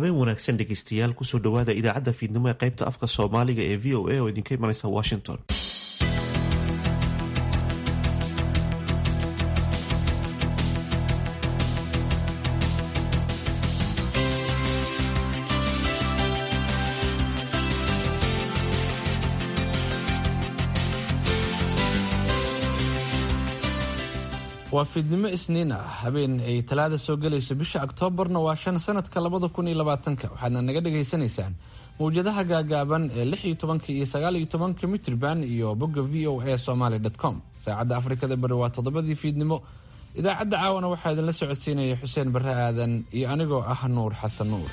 habeen wanaagsan dhegeystayaal kusoo dhowaada idaacadda fiidnimo ee qaybta afka soomaaliga ee v o a oo idinka imanaysa washington waa fiidnimo isniin ah habeen ay talaada soo gelayso bisha oktoobarna waa shan sanadka labada kun iyo labaatanka waxaadna naga dhagaysanaysaan mawjadaha gaagaaban ee lix iyo tobanka iyo sagaal iyo tobanka mitrban iyo bogga v o a somaly com saacadda afrikada bari waa toddobadii fiidnimo idaacadda caawana waxaa idinla socodsiinaya xuseen barre aadan iyo anigoo ah nuur xasan nuur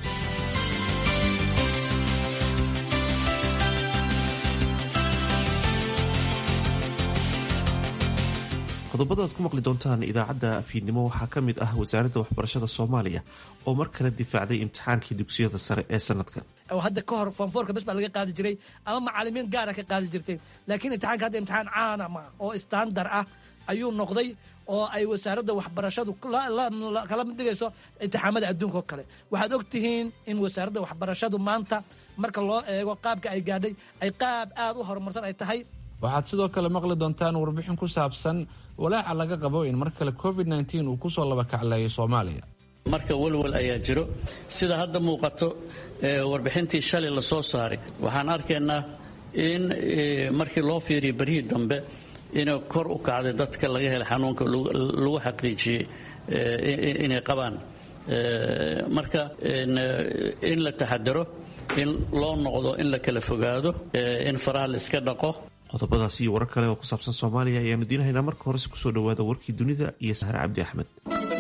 qodobada aad ku maqli doontaan idaacadda fiidnimo waxaa ka mid ah wasaaradda waxbarashada soomaaliya oo mar kale difaacday imtixaankii dugsiyada sare ee sanadkan hadda ka hor foonfoorka bes baa laga qaadi jiray ama macalimiin gaara ka qaadi jirtay laakiin imtixaanka hadda imtixaan caana ma oo istandar ah ayuu noqday oo ay wasaaradda waxbarashadu kala mid dhigayso imtixaamada adduunka oo kale waxaad og tihiin in wasaaradda waxbarashadu maanta marka loo eego qaabka ay gaadhay ay qaab aad u horumarsan ay tahay waxaad sidoo kale maqli doontaan warbixin ku saabsan walaaca laga qabo in mar kale covid uu kusoo labakacleeyo soomaaliya marka walwal ayaa jiro sida hadda muuqato warbixintii shalay la soo saaray waxaan arkaynaa in markii loo fiiriyo berihii dambe inay kor u kacday dadka laga helay xanuunka lagu xaqiijiyey inay qabaan marka in la taxadaro in loo noqdo in la kala fogaado in faraha la iska dhaqo qodobadaas iyo warar kale oo ku saabsan soomaaliya ayaanu diinahaynaa marka horese kusoo dhowaada warkii dunida iyo sahre cabdi axmed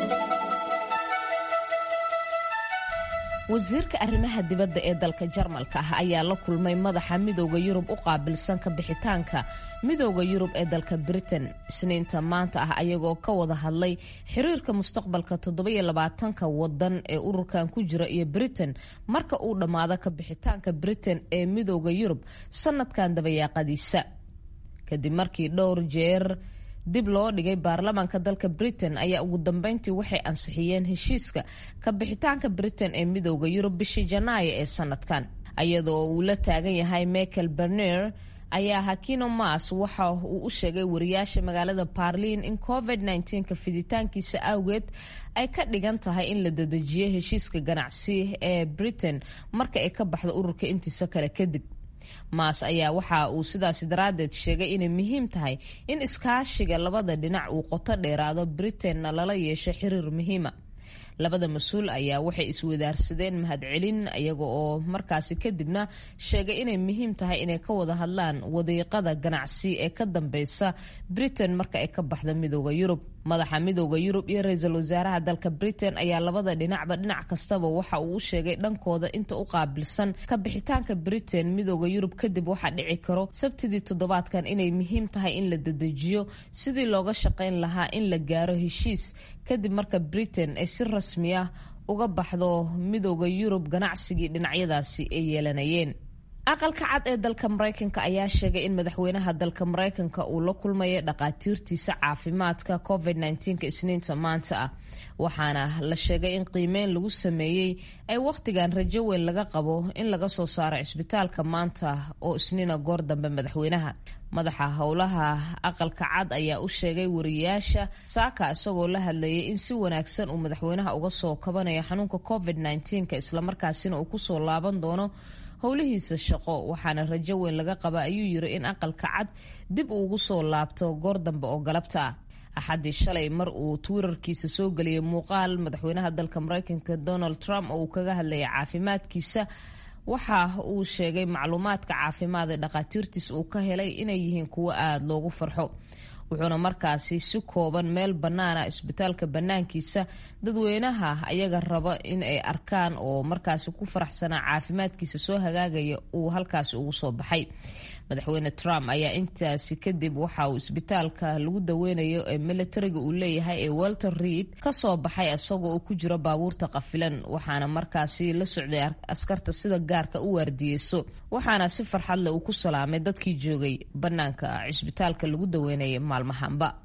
wasiirka arrimaha dibadda ee dalka jarmalka ah ayaa la kulmay madaxa midooda yurub u qaabilsan ka bixitaanka midooda yurub ee dalka britain isniinta maanta ah ayagoo ka wada hadlay xiriirka mustaqbalka toddobaiylabaatanka wadan ee ururkan ku jira iyo britain marka uu dhammaado ka bixitaanka britain ee midooda yurub sanadkan dabayaaqadiisa kadib markii dhowr jeer dib loo dhigay baarlamaanka dalka britain ayaa ugu dambeyntii waxay ansixiyeen heshiiska ka bixitaanka britain ee midooda yurub bishii janaayo ee sanadkan iyadoo uu la taagan yahay michael berner ayaa hakino mas waxa uu u sheegay wariyaasha magaalada barliin in covid ka fiditaankiisa awgeed ay ka dhigan tahay in la dedejiyo heshiiska ganacsi ee britain marka ay ka baxdo ururka intiisa kale kadib maas ayaa waxa uu sidaasi daraaddeed sheegay inay muhiim tahay in iskaashiga labada dhinac uu qoto dheeraado britainna lala yeesho xiriir muhiima labada mas-uul ayaa waxay iswadaarsadeen mahadcelin iyaga oo markaasi kadibna sheegay inay muhiim tahay inay ka wada hadlaan wadiiqada ganacsi ee ka dambeysa britain marka ay ka baxda midooda yurub madaxa midooda yurub iyo ra-iisul wasaaraha dalka britain ayaa labada dhinacba dhinac kastaba waxa uu u sheegay dhankooda inta u qaabilsan ka bixitaanka britain midooda yurub kadib waxaa dhici karo sabtidii toddobaadkan inay muhiim tahay in la dedejiyo sidii looga shaqayn lahaa in la gaaro heshiis kadib marka britain ay si rasmi ah uga baxdo midooda yurub ganacsigii dhinacyadaasi ay yeelanayeen aqalka cad ee dalka mareykanka ayaa sheegay in madaxweynaha dalka mareykanka uu la kulmayo dhaqaatiirtiisa caafimaadka covid isniinta maanta ah waxaana la sheegay in qiimeyn lagu sameeyey ay wakhtigan rajo weyn laga qabo in laga soo saaro cisbitaalka maanta oo isniina goor dambe madaxweynaha madaxa howlaha aqalka cad ayaa u sheegay wariyaasha saaka isagoo la hadlayay in si wanaagsan uu madaxweynaha uga soo kabanayo xanuunka covid islamarkaasina uu kusoo laaban doono howlihiisa shaqo waxaana rajo weyn laga qaba ayuu yiri in aqalka cad dib uu ugu soo laabto goor dambe oo galabta ah axaddii shalay mar uu twitterkiisa soo geliyay muuqaal madaxweynaha dalka mareykanka donald trump oo uu kaga hadlayay caafimaadkiisa waxa uu sheegay macluumaadka caafimaad ee dhakhaatiirtiis uu ka helay inay yihiin kuwo aada loogu farxo wuxuuna markaasi si kooban meel bannaana isbitaalka bannaankiisa dadweynaha ayaga raba in ay arkaan oo markaasi ku faraxsanaa caafimaadkiisa soo hagaagaya uu halkaasi ugu soo baxay madaxweyne trump ayaa intaasi kadib waxa uu isbitaalka lagu daweynayo ee militariga uu leeyahay ee walter reid kasoo baxay isagoo uu ku jiro baabuurta qafilan waxaana markaasi la socday askarta sida gaarka u waardiyeyso waxaana si farxadleh uu ku salaamay dadkii joogay bannaanka cisbitaalka lagu daweynaya maalmahanba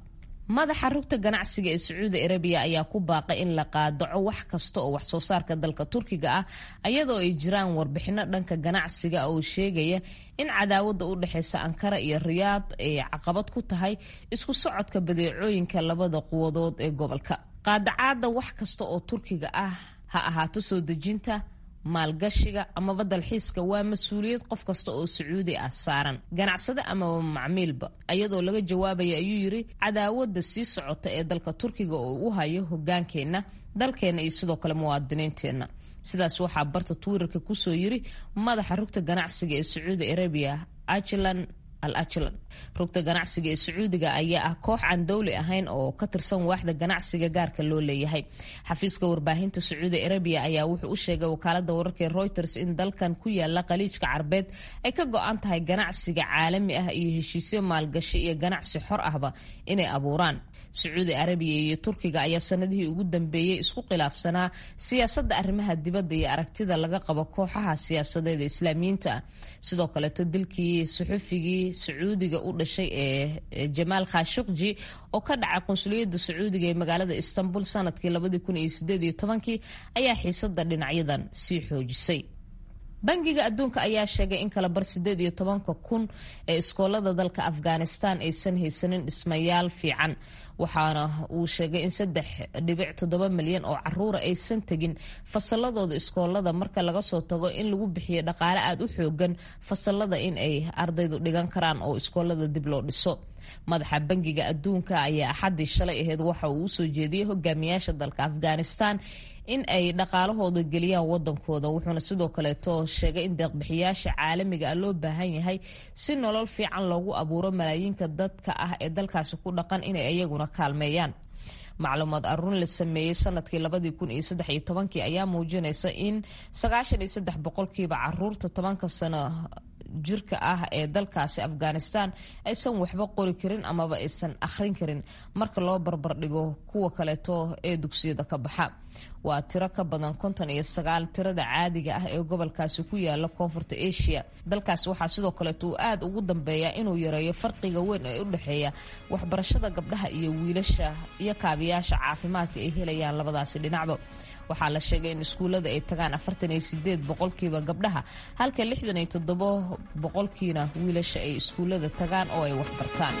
madaxa rugta ganacsiga ee sacuudi arabiya ayaa ku baaqay in la qaadaco wax kasta oo wax soo saarka dalka turkiga ah ayadoo ay jiraan warbixino dhanka ganacsiga oo sheegaya in cadaawada u dhexeysa ankara iyo riyaad ay caqabad ku tahay isku socodka badeecooyinka labada quwadood ee gobolka qaadacaada wax kasta oo turkiga ah ha ahaato soo dejinta maalgashiga amaba dalxiiska waa mas-uuliyad qof kasta oo sacuudi ah saaran ganacsade amaba macmiilba ayadoo laga jawaabaya ayuu yiri cadaawada sii socota ee dalka turkiga oo u hayo hogaankeenna dalkeenna iyo sidoo kale muwaadiniinteenna sidaas waxaa barta twitter-ka kusoo yiri madaxa rugta ganacsiga ee sacuudi arabiya ajlan al ajlan rugta ganacsiga ee sacuudiga ayaa ah koox aan dowli ahayn oo ka tirsan waaxda ganacsiga gaarka loo leeyahay xafiiska warbaahinta sacuudi arabiya ayaa wuxuu u sheegay wakaalada wararka ee reuters in dalkan ku yaala khaliijka carbeed ay ka go-an tahay ganacsiga caalami ah iyo heshiisyo maalgashi iyo ganacsi xor ahba inay abuuraan sacuudi arabiya iyo turkiga ayaa sanadihii ugu dambeeyey isku khilaafsanaa siyaasadda arrimaha dibadda iyo aragtida laga qabo kooxaha siyaasadeed ee islaamiyiinta ah sidoo kaleeto dilkii suxufigii sacuudiga u dhashay ee jamaal khashikji oo ka dhacay qunsuliyadda sacuudiga ee magaalada istanbul sanadkii kii ayaa xiisada dhinacyadan sii xoojisay bangiga adduunka ayaa sheegay in kala bar sideed iyo tobanka kun ee iskoolada dalka afghanistan aysan haysanin dhismayaal fiican waxaana uu sheegay in saddex dhibic toddoba milyan oo caruura aysan tegin fasaladooda iskoolada marka laga soo tago in lagu bixiyo dhaqaale aada u xoogan fasalada in ay ardaydu dhigan karaan oo iskoolada dib loo dhiso madaxa bangiga adduunka ayaa axaddii shalay aheyd waxa uu usoo jeediyey hogaamiyaasha dalka afghanistan in ay dhaqaalahooda geliyaan wadankooda wuxuuna sidoo kaleeto sheegay in deeqbixiyaasha caalamiga ah loo baahan yahay si nolol fiican loogu abuuro malaayiinka dadka ah ee dalkaasi ku dhaqan inay iyaguna kaalmeeyaan macluumaad aruun la sameeyey sanadkii labadii kun iyo saddex iyo tobankii ayaa muujinaysa in sagaashan iyo saddex boqolkiiba caruurta tobanka sano jirka ah ee dalkaasi afghanistan aysan waxba qori karin amaba aysan akhrin karin marka loo barbardhigo kuwa kaleeto ee dugsiyada ka baxa waa tiro ka badan konton iyo sagaal tirada caadiga ah ee gobolkaasi ku yaala koonfurta asia dalkaasi waxaa sidoo kaleeto uu aada ugu dambeeya inuu yareeyo farqiga weyn ee u dhexeeya waxbarashada gabdhaha iyo wiilasha iyo kaabiyaasha caafimaadka ay helayaan labadaasi dhinacba waxaa la sheegay in iskuullada ay tagaan afartan iyo sideed boqolkiiba gabdhaha halka lixdan iyo toddobo boqolkiina wiilasha ay iskuullada tagaan oo ay waxbartaan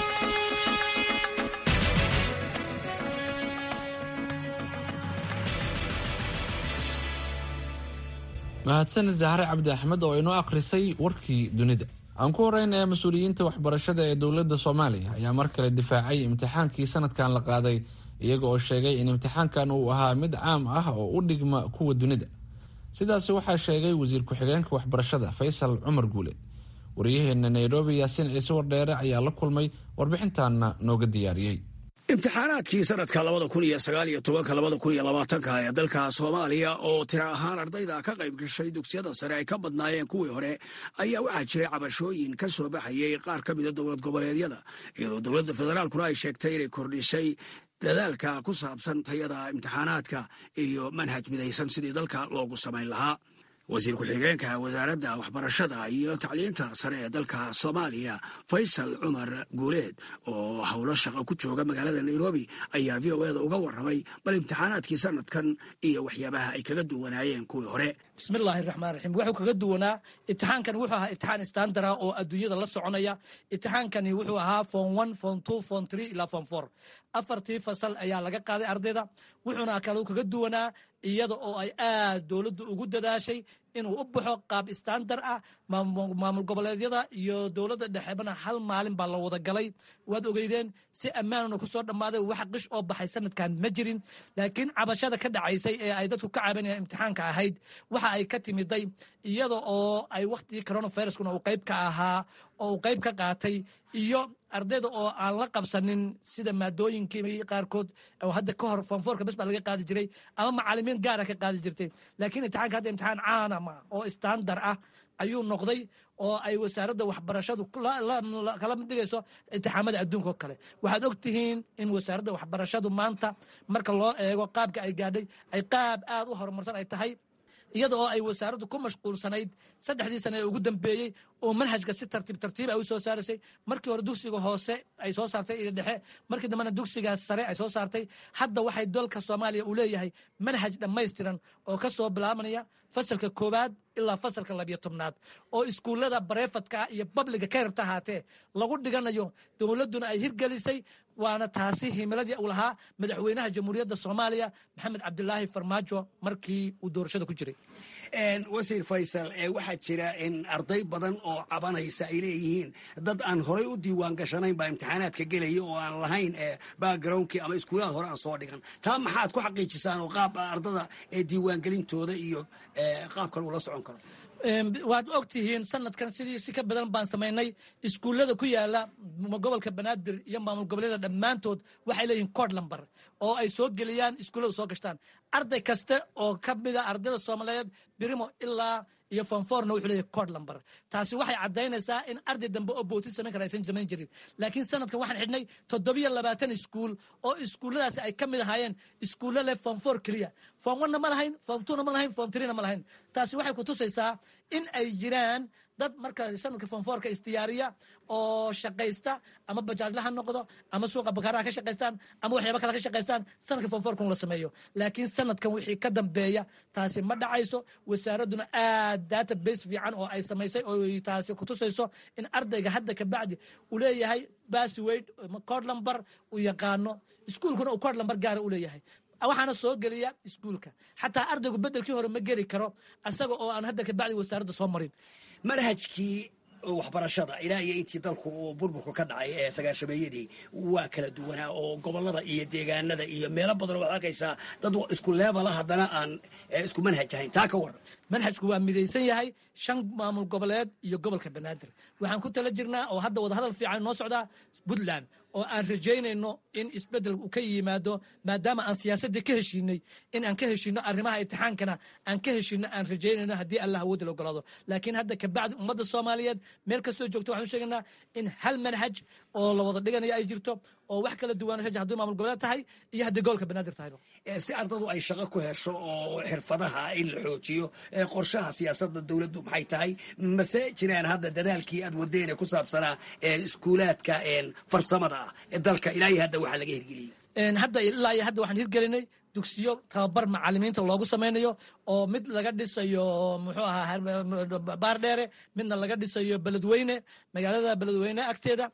mahadsanid zahre cabdi axmed oo inoo akhrisay warkii dunida aan ku horeynaya mas-uuliyiinta waxbarashada ee dowladda soomaaliya ayaa mar kale difaacay imtixaankii sanadkan la qaaday iyaga oo sheegay in imtixaankan uu ahaa mid caam ah oo u dhigma kuwa dunida sidaasi waxaa sheegay wasiir ku-xigeenka waxbarashada faysal cumar guule wariyaheena nairobi yaasiin ciise wardheere ayaa la kulmay warbixintaana nooga diyaariyey imtixaanaadkii sanadka labada kun iyo sagaal iyo tobanka labada kun iyo labaatanka ee dalka soomaaliya oo tiro ahaan ardayda ka qayb gashay dugsiyada sare ay ka badnaayeen kuwii hore ayaa waxaa jiray cabashooyin ka soo baxayay qaar ka mida dowlad goboleedyada iyadoo dowladda federaalkuna ay sheegtay inay kordhisay dadaalka ku saabsan tayada imtixaanaadka iyo manhaj midaysan sidii dalka loogu samayn lahaa wasiir ku-xigeenka wasaaradda waxbarashada iyo tacliinta sare ee dalka soomaaliya faysal cumar guuleed oo howlo shaqo ku jooga magaalada nairobi ayaa v o eda uga warramay bal imtixaanaadkii sanadkan iyo waxyaabaha ay kaga duwanaayeen kuwii hore bismillaahi raxmaan raxiim wuxuu kaga duwanaa itixaankani wuxuu ahaa itixaan istandara oo adduunyada la soconaya itixaankani wuxuu ahaa fom one fom two fom three ilaa fom four afartii fasal ayaa laga qaaday ardayda wuxuuna kale kaga duwanaa iyada oo ay aad dowladdu ugu dadaashay inuu u baxo qaab istandar ah maamul goboleedyada iyo dowladda dhexebana hal maalin baa la wada galay waad ogeydeen si ammaanuna ku soo dhammaaday wax qish oo baxay sanadkan ma jirin laakiin cabashada ka dhacaysay ee ay dadku ka cabanayaan imtixaanka ahayd waxa ay ka timiday iyada oo ay wakhtigii coronaviruskuna uu qayb ka ahaa oo uu qayb ka qaatay iyo ardayda oo aan la qabsanin sida maadooyinkii qaarkood oo hadda ka hor fonfoorka bes baa laga qaadi jiray ama macalimiin gaara ka qaadi jirtay laakiin imtixaanka hadda imtixaan caana ma oo istandar ah ayuu noqday oo ay wasaaradda waxbarashadu kala mid dhigayso imtixaamada adduunka oo kale waxaad og tihiin in wasaaradda waxbarashadu maanta marka loo eego qaabka ay gaadhay ay qaab aad u horumarsan ay tahay iyada oo ay wasaaraddu ku mashquulsanayd saddexdii sane ee ugu dambeeyey oo manhajka si tartiib tartiib ay u soo saaraysay markii hore dugsiga hoose ay soo saartay iyo dhexe markii dambena dugsigaas sare ay soo saartay hadda waxay dalka soomaaliya uu leeyahay manhaj dhammaystiran oo ka soo bilaabanaya fasalka koowaad ilaa fasalka labiyo tobnaad oo iskuullada bareefadka iyo babliga ka yarta ahaatee lagu dhiganayo dowladduna ay hirgelisay waana taasi himiladii uu lahaa madaxweynaha jamhuuriyadda soomaaliya maxamed cabdilaahi farmaajo markii uu doorashada ku jiray wasiir faysal waxaa jira in arday badan oo cabanaysa ay leeyihiin dad aan horay u diiwaan gashanayn baa imtixaanaadka gelaya oo aan lahayn backgroundkii ama iskuulaad hore aan soo dhigan taa maxaad ku xaqiijisaan oo qaab ardada diiwaangelintooda iyo qaabkan uu la socon karo waad og tihiin sanadkan sidii si ka badan baan samaynay iskuullada ku yaala gobolka banaadir iyo maamul goboleeda dhammaantood waxay leeyihiin cod lamber oo ay soo geliyaan iskuullada soo gashtaan arday kasta oo ka mida ardayda soomaaliyeed birimo ilaa iyo fonforna wuxuu leeyahay cod lamber taasi waxay caddaynaysaa in arday dambe oo bootin samayn kara aysan samayn jirin laakiin sanadkan waxaan xidhnay toddobiyo labaatan iskuul oo iskuulladaasi ay ka mid ahaayeen iskuulla leh fonfor keliya fom one-na ma lahayn fom two-na ma lahayn fom three-na ma lahayn taasi waxay ku tusaysaa in ay jiraan dad marka sanadka fonforka isdiyaariya oo shaqaysta ama bajaajla ha noqdo ama suuqa bakaaraha ka shaqaystaan ama waxyaaba kale ka shaqaystaan sanadka fonforkan la sameeyo laakiin sanadkan wixii ka dambeeya taasi ma dhacayso wasaaradduna aad data base fiican oo ay samaysay oo taasi kutusayso in ardayga hadda kabacdi uu leeyahay basswade cod lumber uu yaqaano iskuulkuna uu cod lumber gaara u leeyahay waxaana soo geliya iskuulka xataa ardaygu bedelkii hore ma geli karo asaga oo aan hadda kabacdi wasaaradda soo marin manhajkii waxbarashada ilaa iyo intii dalku uu burburku ka dhacay ee sagaashameeyadii waa kala duwanaa oo gobolada iyo deegaanada iyo meelo badan oo waxaad arkaysaa dad isku leebala haddana aan isku manhaj ahayn taa ka waran manhajku waa midaysan yahay shan maamul goboleed iyo gobolka banaadir waxaan ku tala jirnaa oo hadda wadahadal fiican noo socdaa puntland oo aan rajaynayno in isbedel uu ka yimaado maadaama aan siyaasaddii ka heshiinay in aan ka heshiino arrimaha imtixaankana aan ka heshiino aan rajaynayno haddii allah awoodda la ogolaado laakiin hadda kabacdi ummadda soomaaliyeed meel kastoo joogto waxaan u sheegaynaa in hal manhaj oo la wada dhiganayo ay jirto oo wax kala duwanasha haddii maamul goboleed tahay iyo haddii gobolka banaadir tahayba si ardadu ay shaqo ku hesho oo xirfadaha in la xoojiyo qorshaha siyaasadda dowladdu maxay tahay mase jiraan hadda dadaalkii aad wadeen ee ku saabsanaa iskuulaadka farsamada ah ee dalka ilaa iyo hadda waxaa laga hirgeliyey hadda ilaa iyo hadda waxaan hirgelinay dugsiyo tababar macalimiinta loogu samaynayo oo mid laga dhisayo muxuu ahaa baardheere midna laga dhisayo beledweyne magaalada beledweyne agteeda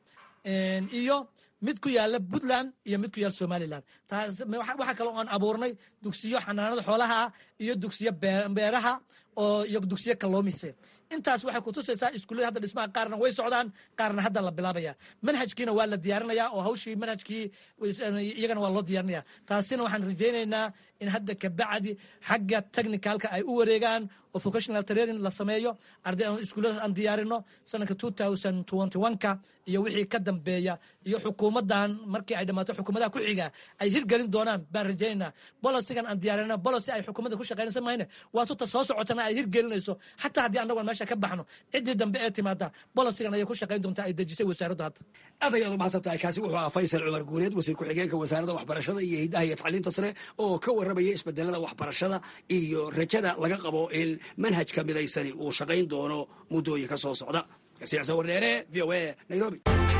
iyo mid ku yaala puntland iyo mid ku yaala somalilan waxaa kale oon abuurnay dugsiyo xanaanada xoolaha ah iyo dugsiyo beeraha oo iyo dugsiyo kaloomise intaas waxay kutusaysaa iskuullada hadda dhismaha qaarna way socdaan qaarna hadda la bilaabaya manhajkiina waa la diyaarinaya oo hawshii manhajkii iyagana waa loo diyaarinaya taasina waxaan rajaynaynaa in hadda kabacdi xagga technicalka ay u wareegaan oo vocational training la sameeyo arday iskuulladaas aan diyaarino sanadka two thousand twenty one-ka iyo wixii ka dambeeya iyo xukuumaddan markii ay dhammaato xukuumadaha ku xiga ay hirgelin doonaan baan rajaynaynaa bolosigan aan diyaarina bolosi ay xukuumadda ku shaqaynaysa mahayne waa tuta soo socotana ay hirgelinayso xataa haddii annagoon meesha ka baxno ciddii dambe ee timaada bolosigan ayay ku shaqayn doontaa ay dejisay wasaaraddu hadda aad ayaad umahadsan tahay kaasi wuxuu ahaa faysal cumar guureed wasiir ku-xigeenka wasaaradda waxbarashada iyo hiddaha iyo tacliinta sare oo ka warramaya isbedelada waxbarashada iyo rajada laga qabo in manhajka midaysani uu shaqayn doono muddooyinka soo socda kasiicsa wardheere v o a nairobi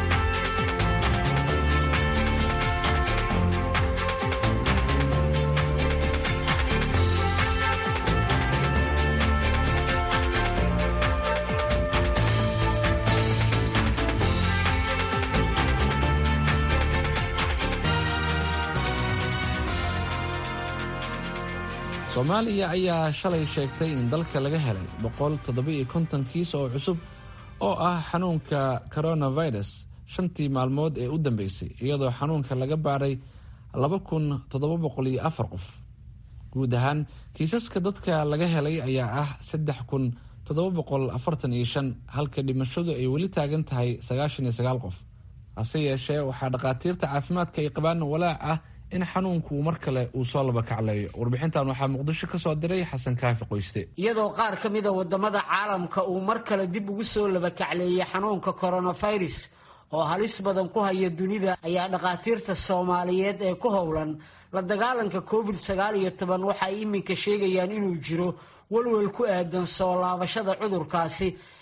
soomaaliya ayaa shalay sheegtay in dalka laga helay boqol toddoba-iyo konton kiis oo cusub oo ah xanuunka coronavirus shantii maalmood ee u dambeysay iyadoo xanuunka laga baaray laba kun toddoba boqol iyo afar qof guud ahaan kiisaska dadka laga helay ayaa ah saddex kun toddoba boqol afartan iyo shan halka dhimashadu ay weli taagan tahay sagaashan iyo sagaal qof hase yeeshee waxaa dhakhaatiirta caafimaadka ay qabaan walaac ah in xanuunku mar kale uu soo laba kacleeyo warbixintan waxaa muqdisho ka soo diray xasan kaafi qoyste iyadoo qaar ka mida wadamada caalamka uu mar kale dib ugu soo laba kacleeyey xanuunka coronavirus oo halis badan ku haya dunida ayaa dhakhaatiirta soomaaliyeed ee ku howlan la dagaalanka covid sagaal iyo toban waxay iminka sheegayaan inuu jiro welwel ku aadan soo laabashada cudurkaasi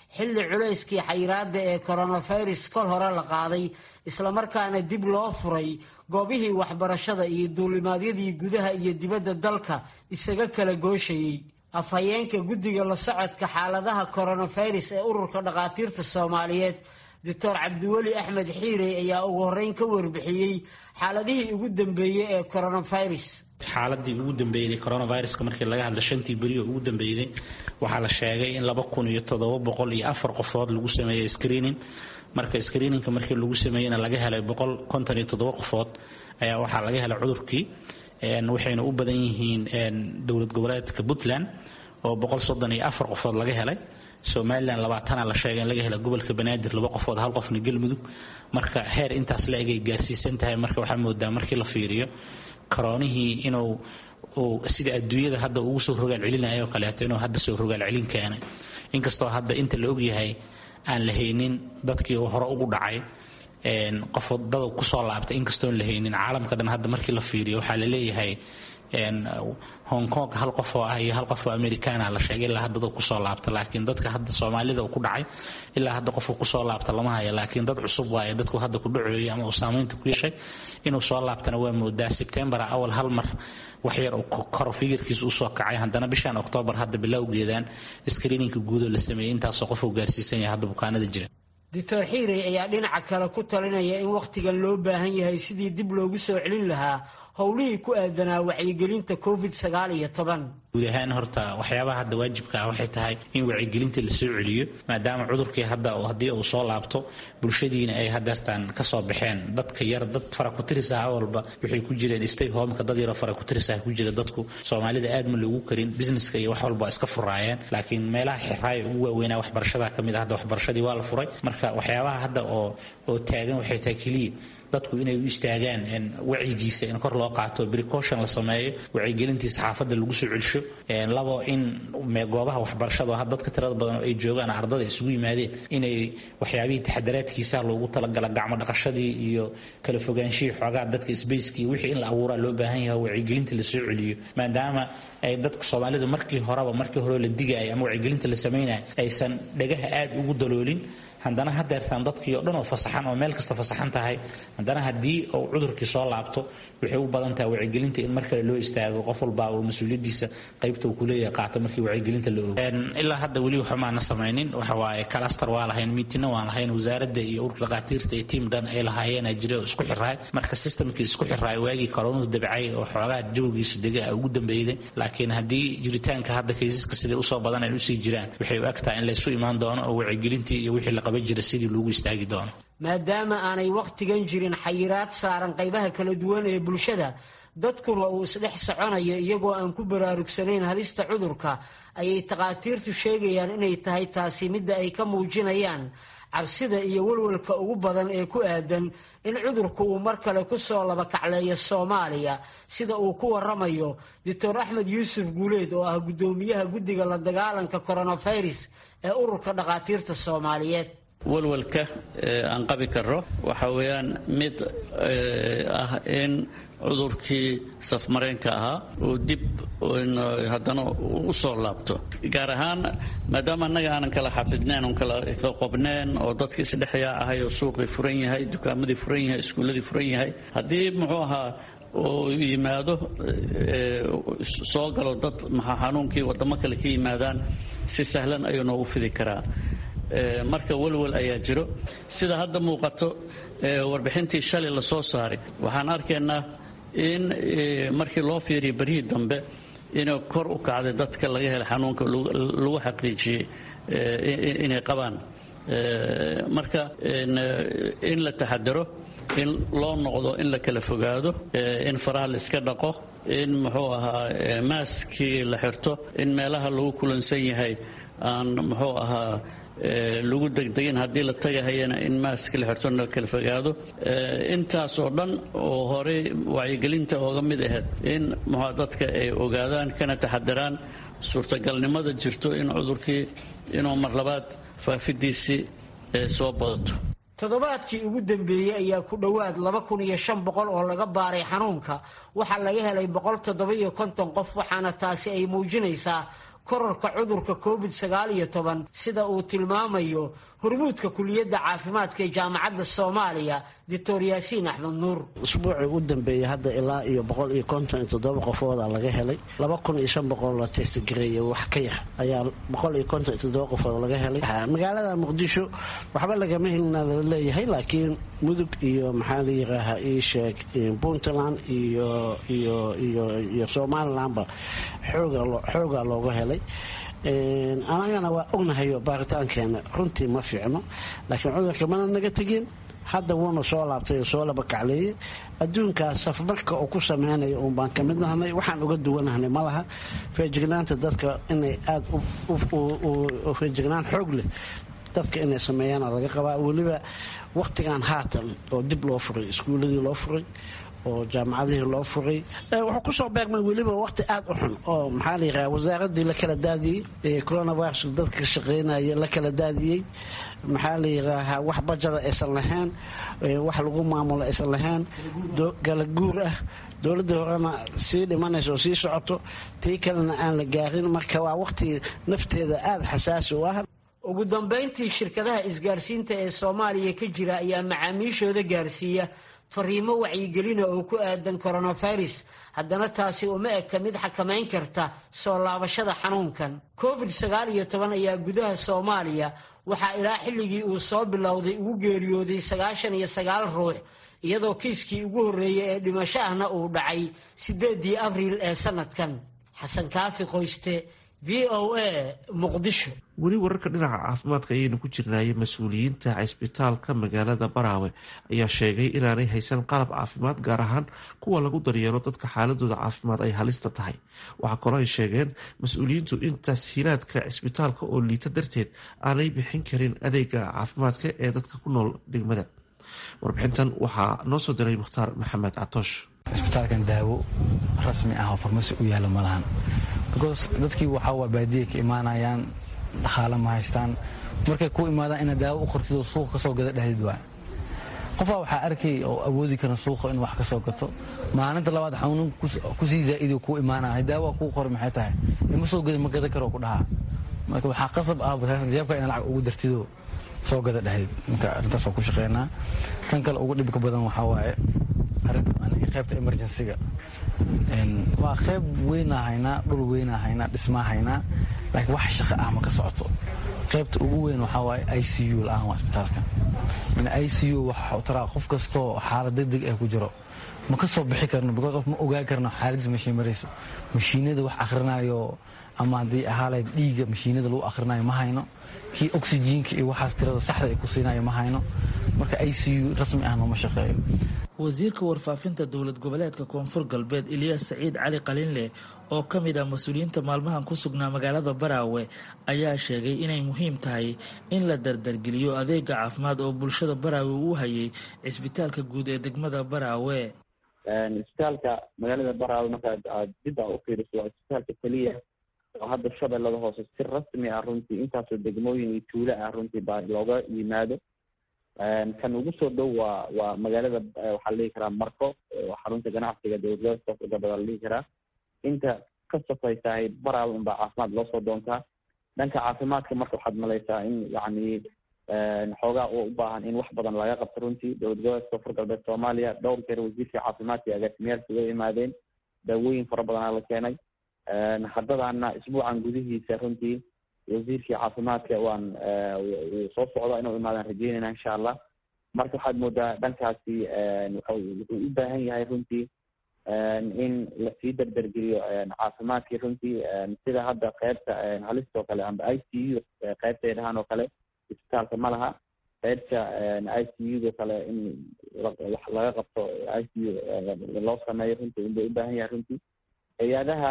xilli culayskii xayiraada ee koronafirus kol hore la qaaday islamarkaana dib loo furay goobihii waxbarashada iyo duulimaadyadii gudaha iyo dibadda dalka isaga kala gooshayey afhayeenka guddiga la socodka xaaladaha koronafirus ee ururka dhakhaatiirta soomaaliyeed doctor cabdiweli axmed xiirey ayaa ugu horreyn ka warbixiyey xaaladihii ugu dambeeyey ee koronafirus xaaladii ugu dambeeyday coronaviruska markii laga hadla shantii beri oo ugu dambeeyday waxaa la sheegay in laba kun iyo toddoba boqol iyo afar qofood lagu sameeyey screening marka screeningka markii lagu sameeyeyna laga helay boqol konton iyo toddoba qofood ayaa waxaa laga helay cudurkii waxayna u badan yihiin dowlad goboleedka puntland oo boqol soddon iyo afar qofood laga helay somalilan labaatana la sheegay in laga hela gobolka banaadir laba qofood hal qofna galmudug marka heer intaas la egay gaarsiisan tahay marka waxaa moodaa markii la fiiriyo karoonihii inuu sida adduunyada hadda ugu soo rogaal celinayo oo kaleeto inuu hadda soo rogaal celin keenay inkastoo hadda inta la ogyahay aan la haynin dadkii hore ugu dhacay qof dada kusoo laabtay inkastoon la haynin caalamka dhan hadda markii la fiiriyo waxaa la leeyahay hong kong hal qof oo ah iyo hal qof oo americana la sheegay ilaa hadda dad kusoo laabta laakiin dadka hadda soomaalida uu ku dhacay ilaa hadda qofka kusoo laabta lama haya laakiin dad cusub waaye dadku hadda ku dhaceeyay ama uu saamaynta ku yeeshay inuu soo laabtana waa moodaa sebtembar awal hal mar wax yar koro fikirkiisa usoo kacay haddana bishan oktoobar hadda bilowgeedaan screeninka guudoo la sameeyey intaasoo qof uu gaarsiisan yahay hadda bukaanada jira doctor xiirey ayaa dhinaca kale ku talinaya in wakhtigan loo baahan yahay sidii dib loogu soo celin lahaa howlihii ku aadanaa wacyigelinta covid sagaal iyo toban guud ahaan horta waxyaabaha hadda waajibka ah waxay tahay in wacyigelinta la soo celiyo maadaama cudurkii hadda haddii uu soo laabto bulshadiina ay hadeertaan kasoo baxeen dadka yar dad faraku-tiris ah awalba waxay ku jireen stay homeka dad yaroo faraku-tiris ah ku jira dadku soomaalida aad ma loogu karin businesska iyo wax walba iska furaayeen laakiin meelaha xirraaya ugu waaweynaa waxbarashada kamid ah hadda waxbarashadii waa la furay marka waxyaabaha hadda oo oo taagan waxay tahay keliya dadku inay u istaagaan wacyigiisa in kor loo qaato precaution la sameeyo wacyigelintiisa xaafadda lagu soo celsho labo in goobaha waxbarashada oo dadka tirada badan oo ay joogaan ardada isugu yimaadeen inay waxyaabihii taxadaraadkiisa loogu talagala gacmo dhaqashadii iyo kala fogaanshihii xoogaa dadka sbaceki wixii in la abuuraa loo baahan yahay wacyigelinta la soo celiyo maadaama ay dadka soomaalidu markii horeba markii hore la digaya ama wacyigelinta la samaynayo aysan dhagaha aad ugu daloolin haddana hadeertaan dadkii oo dhan oo fasaxan oo meel kasta fasaxan tahay haddana haddii uu cudurkii soo laabto waxay u badan tahay wacyigelinta in mar kale loo istaago qof walba uu mas-uuliyadiisa qaybta uu kuleeyahay qaato markii wacyigelinta la ogo ilaa hadda weli waxba maana samaynin waxa waaye kalastar waa lahayn miitina waan lahayn wasaaradda iyo ururka dhakhaatiirta iyo tiim dhan ay lahaayeen jira oo isku xiraay marka systemkii isku xiraay waagii koronuhu dabcay oo xoogaa jawgiisu dega ugu dambeeyday laakiin haddii jiritaanka hadda kaysaska siday usoo badan ay usii jiraan waxay u egtahay in laysu imaan doono oo wacyigelintii iyo wixii la qaban jira sidii loogu istaagi doono maadaama aanay wakhtigan jirin xayiraad saaran qaybaha kala duwan ee bulshada dadkuna uu isdhex soconayo iyagoo aan ku baraarugsanayn halista cudurka ayay takhaatiirtu sheegayaan inay tahay taasi midda ay ka muujinayaan cabsida iyo walwalka ugu badan ee ku aadan in cudurku uu mar kale ku soo labakacleeyo soomaaliya sida uu ku waramayo doctor axmed yuusuf guuleed oo ah guddoomiyaha guddiga la dagaalanka coronavirus ee ururka dhakhaatiirta soomaaliyeed walwalka aan qabi karo waxa weeyaan mid ah in cudurkii safmareenka ahaa uu dib haddana u soo laabto gaar ahaan maadaama annaga aanan kala xafidnayn oon kala qobneen oo dadka isdhexyaa ahay oo suuqii furan yahay dukaamadii furan yahay iskuulladii furan yahay haddii muxuu ahaa uu yimaado soo galo dad maxaa xanuunkii waddamo kale ka yimaadaan si sahlan ayuu noogu fidi karaa marka walwal ayaa jiro sida hadda muuqato warbixintii shalay la soo saaray waxaan arkaynaa in markii loo fiiriya beryihii dambe inay kor u kacday dadka laga helay xanuunka lagu xaqiijiyey inay qabaan marka in la taxadaro in loo noqdo in la kala fogaado in faraha la iska dhaqo in muxuu ahaa maaskii la xirto in meelaha lagu kulansan yahay aan muxuu ahaa lagu degdegin haddii la tagahayana in maaska la xirto la kala fogaado intaas oo dhan oo horey wacyigelinta ooga mid ahayd in muxua dadka ay ogaadaan kana taxadaraan suurtagalnimada jirto in cudurkii inuu mar labaad faafidiisii soo badato toddobaadkii ugu dambeeyey ayaa ku dhowaad laba kun iyo shan boqol oo laga baaray xanuunka waxaa laga helay boqol toddoba iyo konton qof waxaana taasi ay muujinaysaa korarka cudurka covid sagaal iyo toban sida uu tilmaamayo hormuudka kuliyadda caafimaadka ee jaamacadda soomaaliya doctor yaasiin axmed nuur usbuucii u dambeeyey hadda ilaa iyo boqol iyo konton iyo toddoba qofooda laga helay laba kun iyo shan boqol la testgareeyay wax ka yar ayaa boqol iyo konton iyo toddoba qofood laga helay magaalada muqdisho waxba lagama helina lala leeyahay laakiin mudug iyo maxaa la yiraahaa ii sheeg puntland iyo iyo iyo iyo somalilandba xooga xoogaa looga helay anagana waa ognahayo baaritaankeena runtii ma fiicno laakiin cudurka mana naga tegin hadda wuuna soo laabtay oo soo laba kacleeyey adduunkaas safmarka uu ku sameynaya uun baan ka mid nahnay waxaan uga duwanahnay ma laha feejignaanta dadka inay aada feejignaan xoog leh dadka inay sameeyaana laga qabaa weliba wakhtigan haatan oo dib loo furay iskuuladii loo furay oo jaamacadihii loo furay wuxuu kusoo beegmay weliba waqti aada u xun oo maxaa la yiraha wasaaradii la kala daadiyey coronavirus dadka ka shaqeynaya la kala daadiyey maxaa la yiraahaa wax bajada aysan lahayn wax lagu maamulo aysan lahayn kala guur ah dowladii horena sii dhimanaysa oo sii socoto tii kalena aan la gaarin marka waa waqti nafteeda aada xasaasi u ah ugu dambayntii shirkadaha isgaarsiinta ee soomaaliya ka jira ayaa macaamiishooda gaarsiiya fariimo wacyigelina oo ku aadan coronavirus haddana taasi uma eka mid xakamayn karta soo laabashada xanuunkan covid sagaal iyo toban ayaa gudaha soomaaliya waxaa ilaa xilligii uu soo bilowday ugu geeriyooday sagaashan iyo sagaal ruux iyadoo kiiskii ugu horreeyey ee dhimasho ahna uu dhacay siddeedii abriil ee sanadkan xasan kaafi qoyste v o a muqdisho weli wararka dhinaca caafimaadka ayaynu ku jirnaayay mas-uuliyiinta cisbitaalka magaalada baraawe ayaa sheegay inaanay haysan qalab caafimaad gaar ahaan kuwa lagu daryeelo dadka xaaladooda caafimaad ay halista tahay waxaa kaloo ay sheegeen mas-uuliyiintu in tashiilaadka cisbitaalka oo liita darteed aanay bixin karin adeega caafimaadka ee dadka ku nool degmada warbixintan waxaa noo soo diray mukhtaar maxamed catoosh cisbitaalkan daawo rasmi ah oo farmasi u yaala ma lahan because dadkii waxaa waa baadiya ka imaanayaan dhaqaale ma haystaan markay ku imaadaan inaad daawo u qortid oo suuqa kasoo gada dhexdid waay qofaa waxaa arkay oo awoodi kara suuqa in wax ka soo gato maalinta labaad xanuunin kusii zaa'idoo kuu imaanaya daawa kuu qori maxay tahay ima soo gada ma gadan karo ku dhahaa marka waxaa qasab ah jeebka ina lacag ugu dartidoo soo gada dhexdid marka arrintaas waa ku shaqeynaa tan kale ugu dhibka badan waxaa waaye aniga qaybta emergencyga waa qayb weynaa haynaa dhul weynaa haynaa dhismaa haynaa laakiin wax shaqa ah ma ka socoto qaybta ugu weyn waxaa waaye i c u la-aan waa isbitaalka i c u waxa taraa qof kastoo xaalad degdeg ah ku jiro ma ka soo bixi karno because of ma ogaan karno xaaladiis meeshay marayso mashiinada wax akhrinayo ama haddii ahaalayd dhiigga mashiinada lagu akhrinayo ma hayno kii oxyjiinka iyo waxaas tirada saxda ay ku siinayo ma hayno marka i c u rasmi ah nooma shaqeeyo wasiirka warfaafinta dowlad goboleedka koonfur galbeed ilyaas saciid cali qalinleh oo ka mid ah mas-uuliyiinta maalmahan ku sugnaa magaalada baraawe ayaa sheegay inay muhiim tahay in la dardargeliyo adeega caafimaad oo bulshada baraawe uu hayay cisbitaalka guud ee degmada baraawe isbitaalka magaalada baraawe markaad aad dib aa u fiiriso waa isbitaalka keliya oo hadda shabeellada hoose si rasmi ah runtii intaasoo degmooyin iyo tuulo ah runtii baa looga yimaado kan ugu soo dhow waa waa magaalada waxaa la dhihi karaa marko oo xarunta ganacsiga dowladgoboleedka koonfur galbeed la dhihi karaa inta ka safaysahay baraawe unbaa caafimaad loo soo doontaa dhanka caafimaadka marka waxaad malaysaa in yacni xoogaa u baahan in wax badan laga qabto runtii dowlad goboleedka koonfur galbeed soomaaliya dhowr jeer wasiirka caafimaadka iyo agaasimayaalka uga imaadeen daawooyin fara badanaa la keenay haddadaana isbuucan gudihiisa runtii wasiirkii caafimaadka waan wuu soo socda inuu imaadaan rajeynayna insha allah marka waxaad moodaa dhankaasi wuxuu u baahan yahay runtii in lasii dardargeliyo caafimaadkii runtii sida hadda qeybta halista oo kale amba i c u qeybtay dhahaan oo kale isbitaalka ma laha qeybta i c u do kale in wax laga qabto i c u loo sameeyo runtii unbay u baahan yahay runtii hay-adaha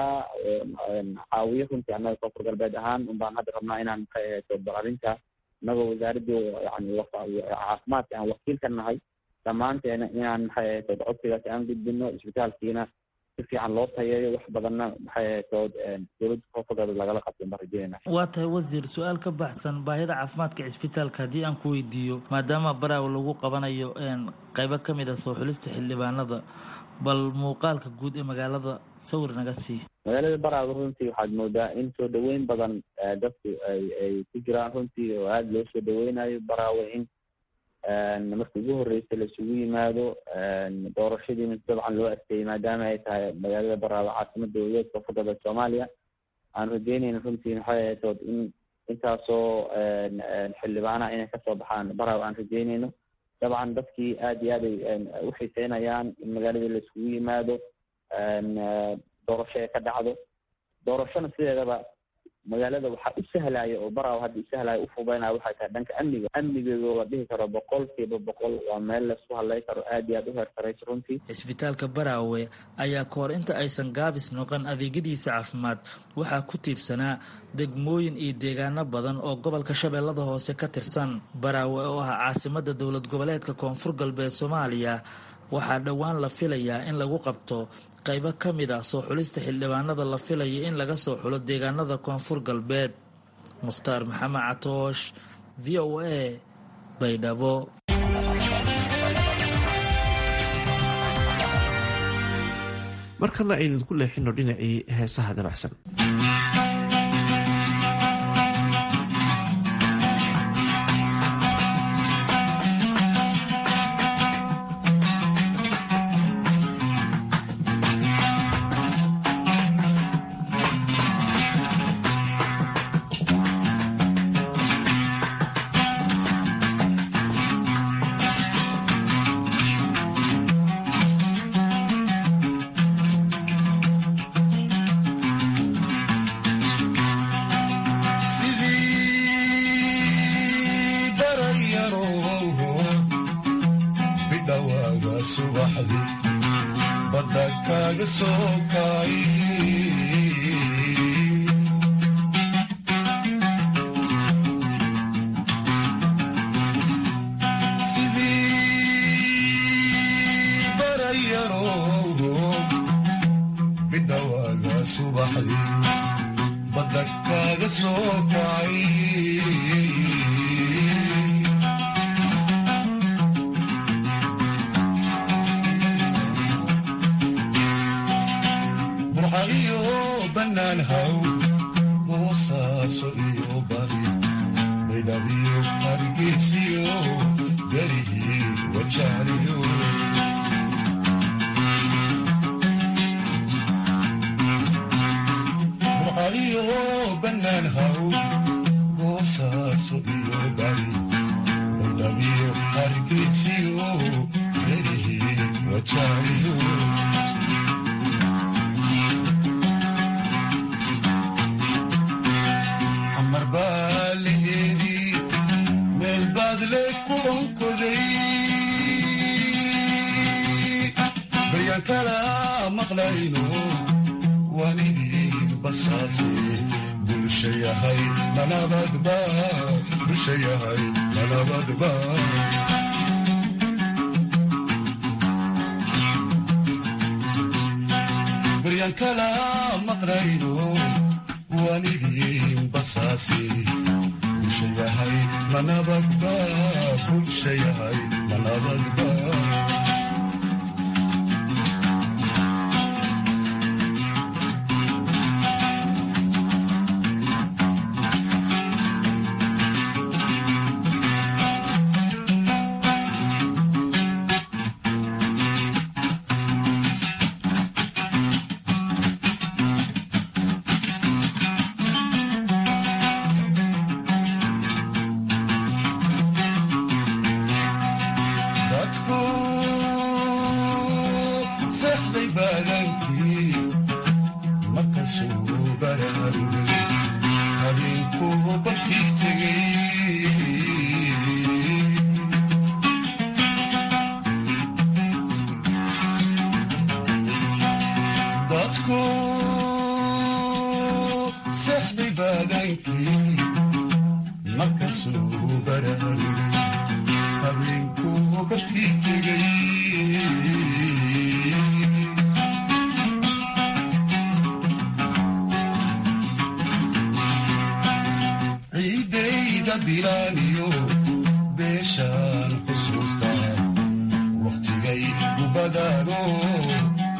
caawiyo runtii annaga koonfur galbeed ahaan un baan hadda rabnaa inaan maxay arrinta inagoo wasaaradii yani caafimaadka aan wakiil ka nahay dhammaanteena inaan maxay ahaytood codsigaasi aan gudbino isbitaalkiina si fiican loo tayeeyo wax badanna maxay ahaytood dowladda koonfur galbeed lagala qabtin baan rajeynayna waa tahay wasiir su-aal ka baxsan baahida caafimaadka cisbitaalka haddii aan ku weydiiyo maadaama baraawe lagu qabanayo qaybo ka mid ah soo xulista xildhibaanada bal muuqaalka guud ee magaalada sawir naga sii magaalada baraawe runtii waxaad moodaa in soo dhaweyn badan dadku ay ay ku jiraan runtii oo aada loo soo dhaweynayo baraawe in marka ugu horreysa laisugu yimaado doorashadiina dabcan loo adkeeyey maadaama ay tahay magaalada baraawe caasimada dowladeed koonfur galbeed soomaaliya aan rajeynayna runtii maxay ahaytood in intaasoo xildhibaanaha inay kasoo baxaan baraawe aan rajeynayno dabcan dadkii aada iyo aad ay u xiiseynayaan in magaaladii laisugu yimaado doorasho ay ka dhacdo doorashona sideedaba magaalada waxaa u sahlaya oo baraaw hadda usahlaya ufubeynaya waxay tahay dhanka amniga amnigeedu la dhihi karo boqol kiiba boqol waa meel laisku hadlay karo aada iyo aad u heertarayso runtii cisbitaalka baraawe ayaa kahor inta aysan gaabis noqon adeegyadiisa caafimaad waxaa ku tiirsanaa degmooyin iyo deegaano badan oo gobolka shabeellada hoose ka tirsan baraawe oo ah caasimada dowlad goboleedka koonfur galbeed soomaaliya waxaa dhowaan la filayaa in lagu qabto qaybo ka mid ah soo xulista xildhibaanada la filaya in laga soo xulo deegaanada koonfur galbeed mukhtaar maxamed catoosh v o a baydhabo markana aynu idinku leexino dhinacii heesaha dabacsan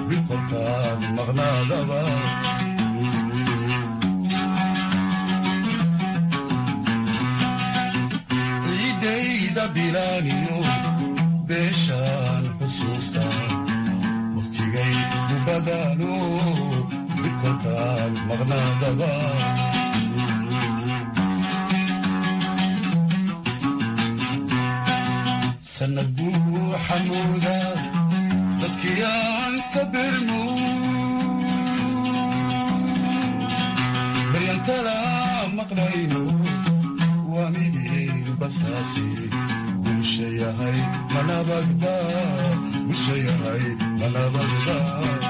bilkolkaad maqnaadaba ciidayda bilaaniyo beeshaan xusuusta wakhtigay u badaano bilkolkaad maqnaadaba sanad buu xamuuda dadkii aan ka birmo baryan kala maqlayno waa midii basaasi bulsha yahay manabadba bulsha yahay manabadba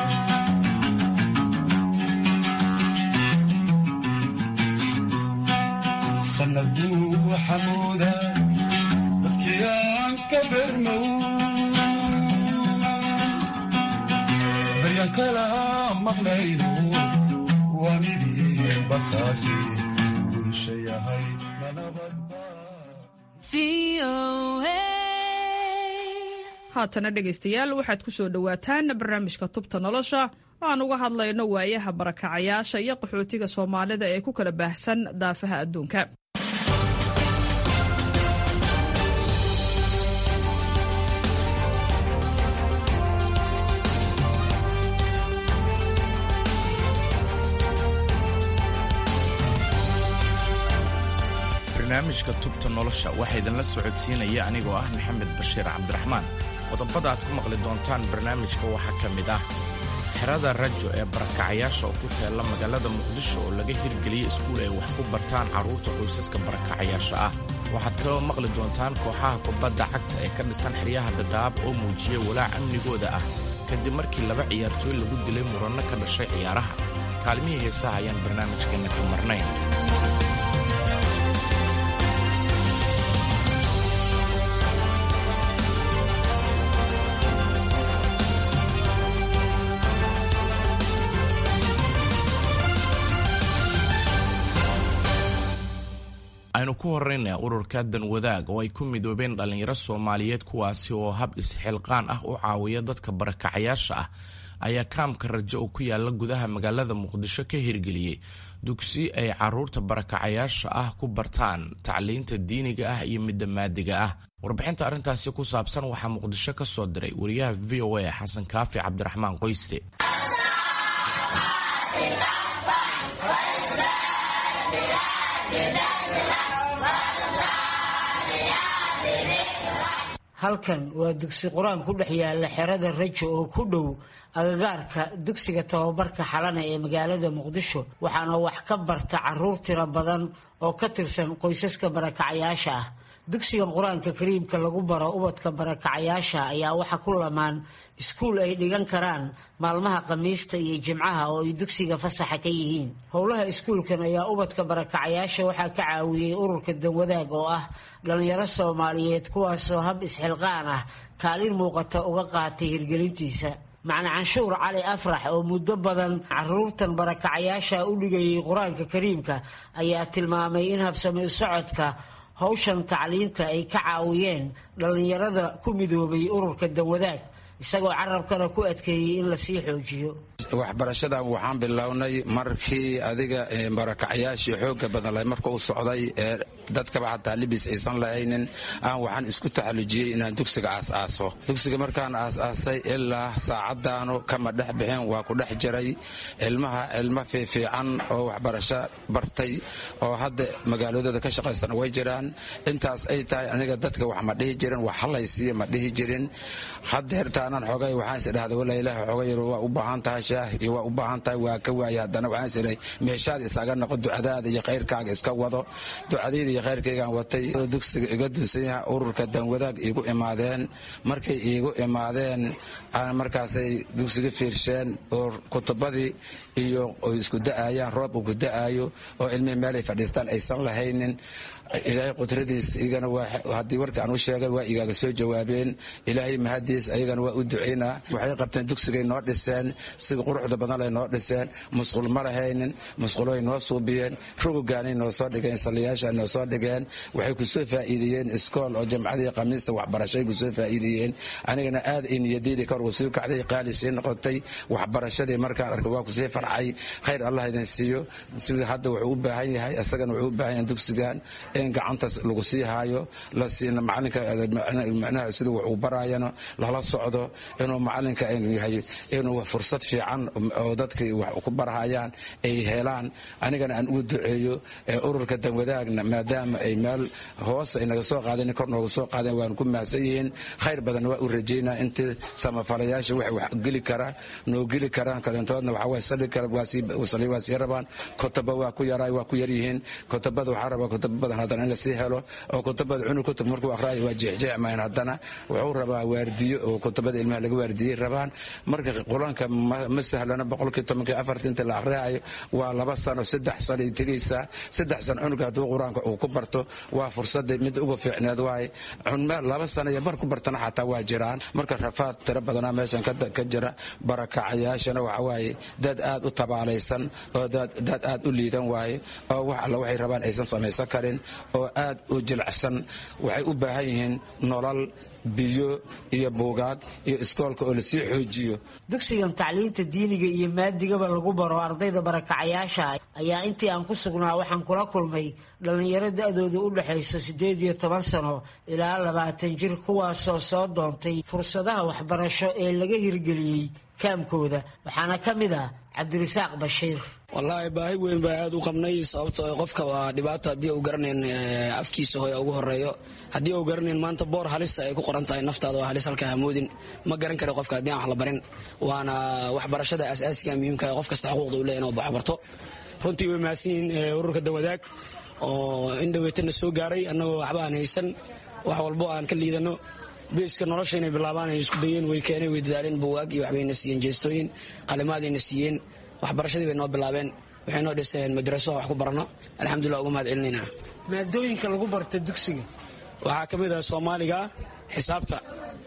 sanad buu xamuuda dadkii aan ka birmo baryan kala maqlayno waa midii basaasi bulsha yahay manabadba haatana dhegaystayaal waxaad ku soo dhowaataan barnaamijka tubta nolosha oo aan uga hadlayno waayaha barakacayaasha iyo qaxootiga soomaalida ee ku kala baahsan daafaha adduunka barnaamijka tubta nolosha waxaa idinla socodsiinaya anigoo ah maxamed bashiir cabdiraxmaan qodobada aad ku maqli doontaan barnaamijka waxaa ka mid ah xerada rajo ee barakacayaasha oo ku teella magaalada muqdisho oo laga hirgeliyey iskuul ay wax ku bartaan carruurta qoysaska barakacayaasha ah waxaad kaloo maqli doontaan kooxaha kubadda cagta ee ka dhisan xeryaha dhadhaab oo muujiyey walaac amnigooda ah kadib markii laba ciyaartooy lagu dilay muranno ka dhashay ciyaaraha kaalmihii heesaha ayaan barnaamijkeenna ka marnayn aynu ku horrayna ururka danwadaag oo ay ku midoobeen dhallinyaro soomaaliyeed kuwaasi oo hab isxilqaan ah u caawiya dadka barakacayaasha ah ayaa kaamka rajo oo ku yaala gudaha magaalada muqdisho ka hirgeliyey dugsi ay caruurta barakacayaasha ah ku bartaan tacliinta diiniga ah iyo midda maadiga ah warbixinta arrintaasi ku saabsan waxaa muqdisho ka soo diray wariyaha v o a xasan kaafi cabdiraxmaan qoyste halkan waa dugsi qur-aan ku dhex yaala xerada rajo oo ku dhow agagaarka dugsiga tababarka xalana ee magaalada muqdisho waxaana wax ka barta caruur tiro badan oo ka tirsan qoysaska barakacayaasha ah dugsigan qur-aanka kariimka lagu baro ubadka barakacayaasha ayaa waxa ku lamaan iskuul ay dhigan karaan maalmaha khamiista iyo jimcaha oo ay dugsiga fasaxa ka yihiin howlaha iskuulkan ayaa ubadka barakacayaasha waxaa ka caawiyey ururka danwadaag oo ah dhallinyaro soomaaliyeed kuwaasoo hab isxilqaan ah kaalin muuqata uga qaatay hirgelintiisa macna canshuur cali afrax oo muddo badan caruurtan barakacayaasha u dhigayay qur-aanka kariimka ayaa tilmaamay in habsami u socodka howshan tacliinta ay ka caawiyeen dhallinyarada ku midoobay ururka danwadaag isagoo carabkana ku adkeeyey in lasii xoojiyo waxbarashadan waxaan bilownay markii adiga barakacyaashii xooga badan marka u socday ee dadkaba xataa libis aysan lahaynin aan waxaan isku taxallujiyey inaan dugsiga aas-aaso dugsiga markaan aas-aasay ilaa saacadaanu kama dhex bixin waa ku dhex jiray ilmaha ilmo fiifiican oo waxbarasho bartay oo hadda magaaladooda ka shaqaystana way jiraan intaas ay tahay aniga dadka wax ma dhihi jirin wax halaysiiya ma dhihi jirin hadeertaanan xogay waxaan is idhahda wala ilaah xogay waa u baahan tahay shaah iyo waa u baahan tahay waa ka waaya haddana waxaan is idhay meeshaada isaga noqo ducadaada iyo khayrkaaga iska wado ducadayda iyo khayrkaygaan watay dugsiga iga dunsan yaha ururka danwadaag iigu imaadeen markay iigu imaadeen markaasay dugsiga fiirsheen oo kutubadii iyo isku da'ayaan roob uu ku da'aayo oo ilmihii meelay fadhiistaan aysan lahaynin ilaahay qudradiis iyagana haddii warka aan u sheegay waa igaaga soo jawaabeen ilaahay mahadiis ayagana waa u ducaynaa waxay qabteen dugsigay noo dhiseen sida quruxda badan lay noo dhiseen musqul ma lahaynin musquloay noo suubiyeen rugugaanay noo soo dhigeen saliyaasha noo soo dhigeen waxay kusoo faa'iideeyeen iskool oo jamcadii khamiista waxbarashay kusoo faa'iideeyeen anigana aad ay niyadayda kor ugu sii kacday qaali sii noqotay waxbarashadii markaan arkay waa kusii farcay khayr allah idin siiyo sida hadda wuxuu u baahan yahay isagana wuxuu u baahan yahay dugsigan in gacantaas lagu sii haayo la siina macalinka macnaha sida wax uu baraayana lala socdo inuu macalinka yahay inuu fursad fiican oo dadkii wax ku barahayaan ay helaan anigana aan ugu duceeyo ururka danwadaagna maadaama ay meel hoos ay naga soo qaadeen kor nooga soo qaadeen waan ku mahadsan yihiin khayr badan waa u rajaynaa intii samafalayaasha wax wax geli kara noo geli karaan kalintoodna waxa way sali kara sali waa sii rabaan kutaba waa ku yaraa waa ku yar yihiin kutabada waxaa rabaa kutaba badan haddana in lasii helo oo kutabada cunug kutub markuu aqraayo waa jeexjeexmayn haddana wuxuu rabaa waardiyo oo kutabada ilmaha laga waardiyey rabaan marka qulanka ma sahlana boqolkii tobankii afartii inta la aqriyayo waa laba sano saddex sano ay tegaysaa saddex sano cunuga hadduu qur-aanka uu ku barto waa fursada mid uga fiicneed waaye laba sano iyo bar ku bartana xataa waa jiraan marka rafaad tiro badanaa meeshan ka jira barakacayaashana waxa waaye dad aad u tabaalaysan oo dad aad u liidan waaye oo wax alla waxay rabaan aysan samaysan karin oo aad u jilicsan waxay u baahan yihiin nolol biyo iyo buugaag iyo iskoolka oo lasii xoojiyo dugsigan tacliinta diiniga iyo maadigaba lagu baro ardayda barakacayaasha ayaa intii aan ku sugnaa waxaan kula kulmay dhallinyaro da-dooda u dhexayso siddeed iyo toban sano ilaa labaatan jir kuwaasoo soo doontay fursadaha waxbarasho ee laga hirgeliyey kaamkooda waxaana ka mid ah cabdirasaaq bashiir wallaahi baahi weyn baa aad u qabnay sababtoo qofka waa dhibaato haddii uu garanayn afkiisa hooya ugu horeeyo haddii uu garanayn maanta boor halisa ay ku qoran tahay naftaada waa halis halkaa hamoodin ma garan kara qofka haddii aan wax la barin waana waxbarashada asaasiga muhiimka qof kasta xuquuqda u leeyahy inuu waxbarto runtii way mahadsan yihiin ururka dawadaag oo in dhaweetana soo gaaray annagoo waxba aan haysan wax walbo aan ka liidano beeska nolosha inay bilaabaan ay isku dayeen way keeneen way dadaaleen buwaag iyo waxbayna siiyeen jeestooyin qalimaadayna siiyeen waxbarashadii bay noo bilaabeen waxay noo dhiseen madraso wax ku barano alxamdulilah uga mahad celinayna maadooyinka lagu barta dugsiga waxaa ka mid ah soomaaliga xisaabta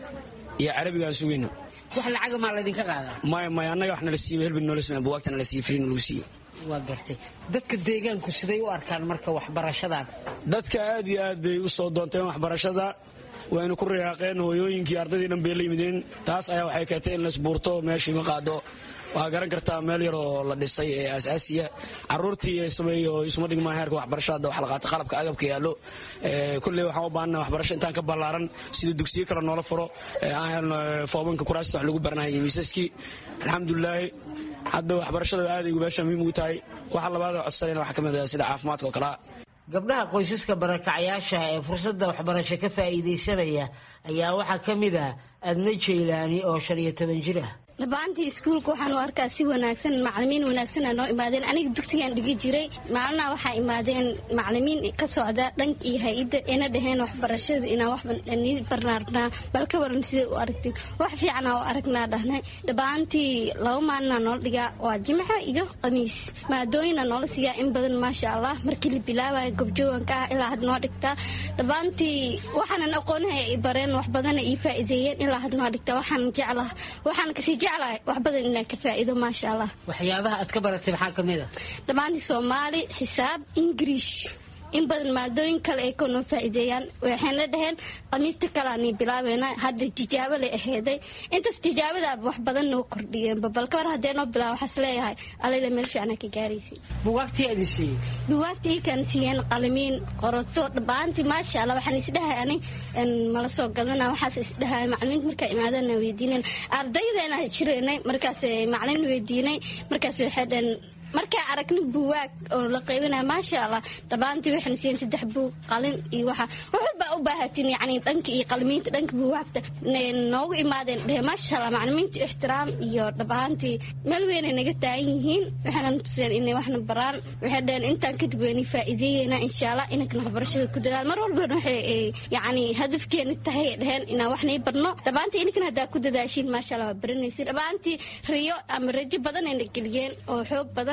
iyo carabiga aan sugayno wax lacaga maa laydinka qaadaa maya maya annaga wax nala siiye helbi noola samey buwaagta nala siiye friin lagu siiye waa gartay dadka deegaanku siday u arkaan marka waxbarashadan dadka aad iyo aad bay u soo doonteen waxbarashada waynu ku riyaaqeen hooyooyinkii ardaydii dhan bay la yimideen taas ayaa waxay keentay in laisbuurto meeshii ma qaado waxaa garan kartaa meel yar oo la dhisay ee asaasiya caruurtii sameeyo isuma dhigmaan heerka waxbarashada wax la qaata qalabka agabka yaallo kulley waxaan u baahana waxbarasho intaan ka ballaaran sida dugsiyo kale noola furo aan helno foobanka kuraasta wax lagu baranaya iyo miisaskii alxamdulilaahi hadda waxbarashada aaday meesha muhiim ugu tahay waxa labaad codsanayna waxaa ka mid ah sida caafimaadka oo kalea gabdhaha qoysaska barakacayaasha ee fursadda waxbarasho ka faa'iidaysanaya ayaa waxaa ka mid ah adna jaylaani oo shan iyo toban jir ah dhabaantii iskuulka waxaan u arkaa si wanaagsan macalimiin wanaagsanaa noo imaadeen aniga dugsigaan dhigi jiray maalinaha waxaa imaadeen macalimiin ka socda dhanka iyo hay-adda ina dhaheen waxbarashada inaan waxbani barnaarnaa bal ka waran siday u aragteen wax fiicana u aragnaa dhahnay dhabaantii laba maalina noola dhigaa waa jimca iyo khamiis maadooyina noola siiyaa in badan maasha allah markii la bilaabayo gobjooganka ah ilaa had noo dhigtaa dhabaantii waxaanan aqoonahay ay bareen wax badana ii faa'iideeyeen ilaa had noo dhigtaa waxaan jeclaha waxaan kasii wax badan inaan ka faa'iido maasha allah waxyaabaha aad ka baratay maxaa ka mid a dhammaantii soomaali xisaab ingiriish in badan maadooyin kale ay kanoo faa'iideeyaan waxayna dhaheen khamiista kaleani bilaabayna hadda tijaabo lay aheeday intaas tijaabadaaba wax badan noo kordhiyeenba bal ka war haddee noo bilaaba waxaas leeyahay alayla meel fiicana ka gaaraysa bugaagtii aad siiyey bugaagtii ikan siiyeen qalimiin qoroto dhabaantii maasha allah waxaan isdhahay ani mala soo gadana waxaas isdhahay macalimiinta markaa imaadana weydiineen ardaydeena jireynay markaas macalin weydiinay markaas waxay dhaheen markaa aragna buwaag oo la qaybinaya maasha allah dhabaantii waxayna siiyeen saddex buug qalin iyo waxa wax walbaa u baahatin yacni dhanka iyo qalimiinta dhanka buwaagta noogu imaadeen dhehe maasha allah macalimiinta ixtiraam iyo dhabaantii meel weynay naga taagan yihiin waxayna tuseen inay waxna baraan waxay dheheen intaan kadib weynay faa'iideeyeyna insha allah inankana waxbarashada ku dadaal mar walbana waxay yacni hadafkeena tahay dheheen inaan waxnay barno dhabaantii inankana haddaa ku dadaashiin maasha allah waa baranaysin dhabaantii riyo ama rajo badan ayna geliyeen oo xoog badan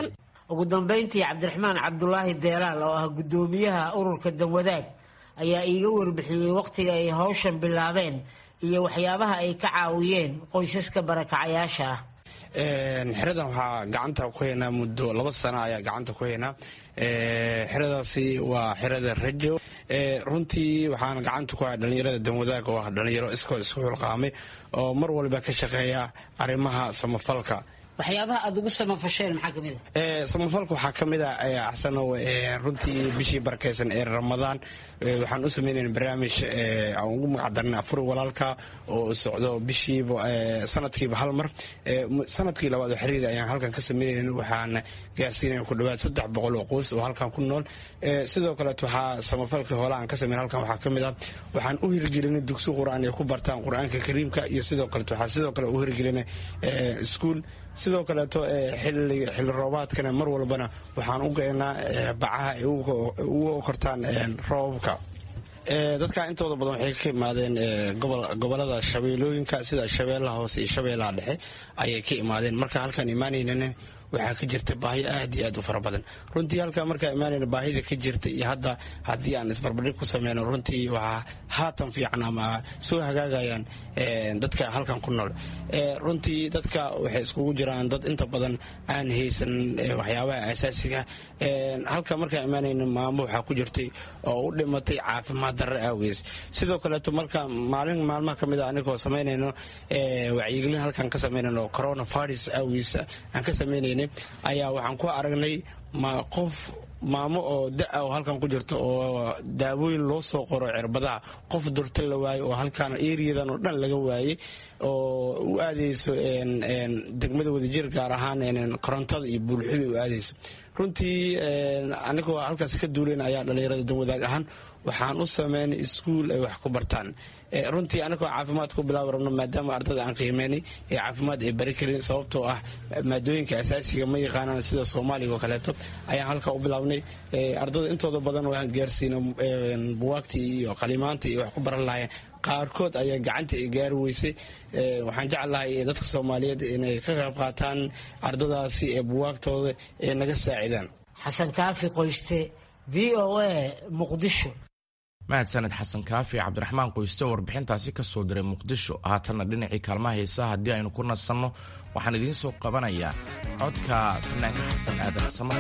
ugu dambeyntii cabdiraxmaan cabdulaahi deelaal oo ah guddoomiyaha ururka danwadaag ayaa iiga warbixiyey wakhtiga ay hawshan bilaabeen iyo waxyaabaha ay ka caawiyeen qoysaska barakacayaasha ah xeradan waxaa gacanta ku haynaa muddo laba sano ayaa gacanta ku haynaa xeradaasi waa xerada rajo runtii waxaan gacanta ku haya dhalinyarada danwadaag oo ah dhalinyaro iskoo isku xulqaamay oo mar walba ka shaqeeya arrimaha samafalka waxyaabaha aada ugu samafasheen maxaa kamid a samafalka waxaa ka mid a axsanow runtii bishii barakeysan ee ramadaan waxaan u sameynayna barnaamij aan ugu magacdarnay afur walaalka oo socdo bishiiba sanadkiiba hal mar sanadkii labaad oo xiriir ayaan halkan ka sameynayna waxaan gaarsiinaya ku dhawaad saddex boqol oo qoys oo halkan ku nool sidoo kaleet waxaa samafalka hoole aan ka sameyn halkan waxaa ka mid ah waxaan u hirgelinay dugsi qur-aan ay ku bartaan qur-aanka kariimka iyo sidoo kaleet waxaa sidoo kale u hirgelinay iskuol sidoo kaleeto xili roobaadkana mar walbana waxaan u geynaa bacaha ay ugu kortaan roobabka dadka intooda badan waxay ka imaadeen gobolada shabeelooyinka sida shabeellaha hoose iyo shabeellaha dhexe ayay ka imaadeen marka halkaan imaanaynana waxaa ka jirta baahi aad iyo aad u fara badan runtii halkaa markaa imaanayna baahida ka jirta iyo hadda haddii aan isbarbardhig ku sameyno runtii waxaa haatan fiican ama soo hagaagayaan dadka halkan ku nool runtii dadka waxay iskugu jiraan dad inta badan aan haysan waxyaabaha asaasiga halka markaa imaanayna maamo waxaa ku jirtay oo u dhimatay caafimaad darre awgees sidoo kaleeto marka maalin maalmaha ka mid a anigoo samaynayno wacyigelin halkan ka samaynayno coronavirus awgees aan ka samaynayna ayaa waxaan ku aragnay ma qof maamo oo da-a oo halkan ku jirto oo daawooyin loo soo qoro cirbadaha qof durta la waayo oo halkaan eriyadan oo dhan laga waayey oo u aadayso degmada wadajir gaar ahaan korontada iyo buulxubi u aadayso runtii anigoo halkaas ka duuleyn ayaa dhalinyarada danwadaag ahaan waxaan u sameynay iskuul ay wax ku bartaan runtii anigoo caafimaad ku bilaabi rabno maadaama ardada aan qiimeynay ee caafimaad ay bari karin sababtoo ah maadooyinka asaasiga ma yaqaanaan sida soomaaliga oo kaleeto ayaan halkaa u bilaabnay ardada intooda badan waan gaarsiina buwaagtii iyo qalimaantii iyo wax ku baran lahaayeen qaarkood ayaa gacanta ay gaari weysay waxaan jeclahay dadka soomaaliyeed inay ka qayb qaataan ardadaasi ee buwaagtooda ee naga saacidaan xasan kaafi qoyste v o a muqdisho mahadsaned xasan kaafi cabdiraxmaan qoyste oo warbixintaasi ka soo diray muqdisho haatanna dhinacii kaalmaha heesaha haddii aynu ku nasanno waxaan idiin soo qabanayaa codka fanaanka xasan aadan samar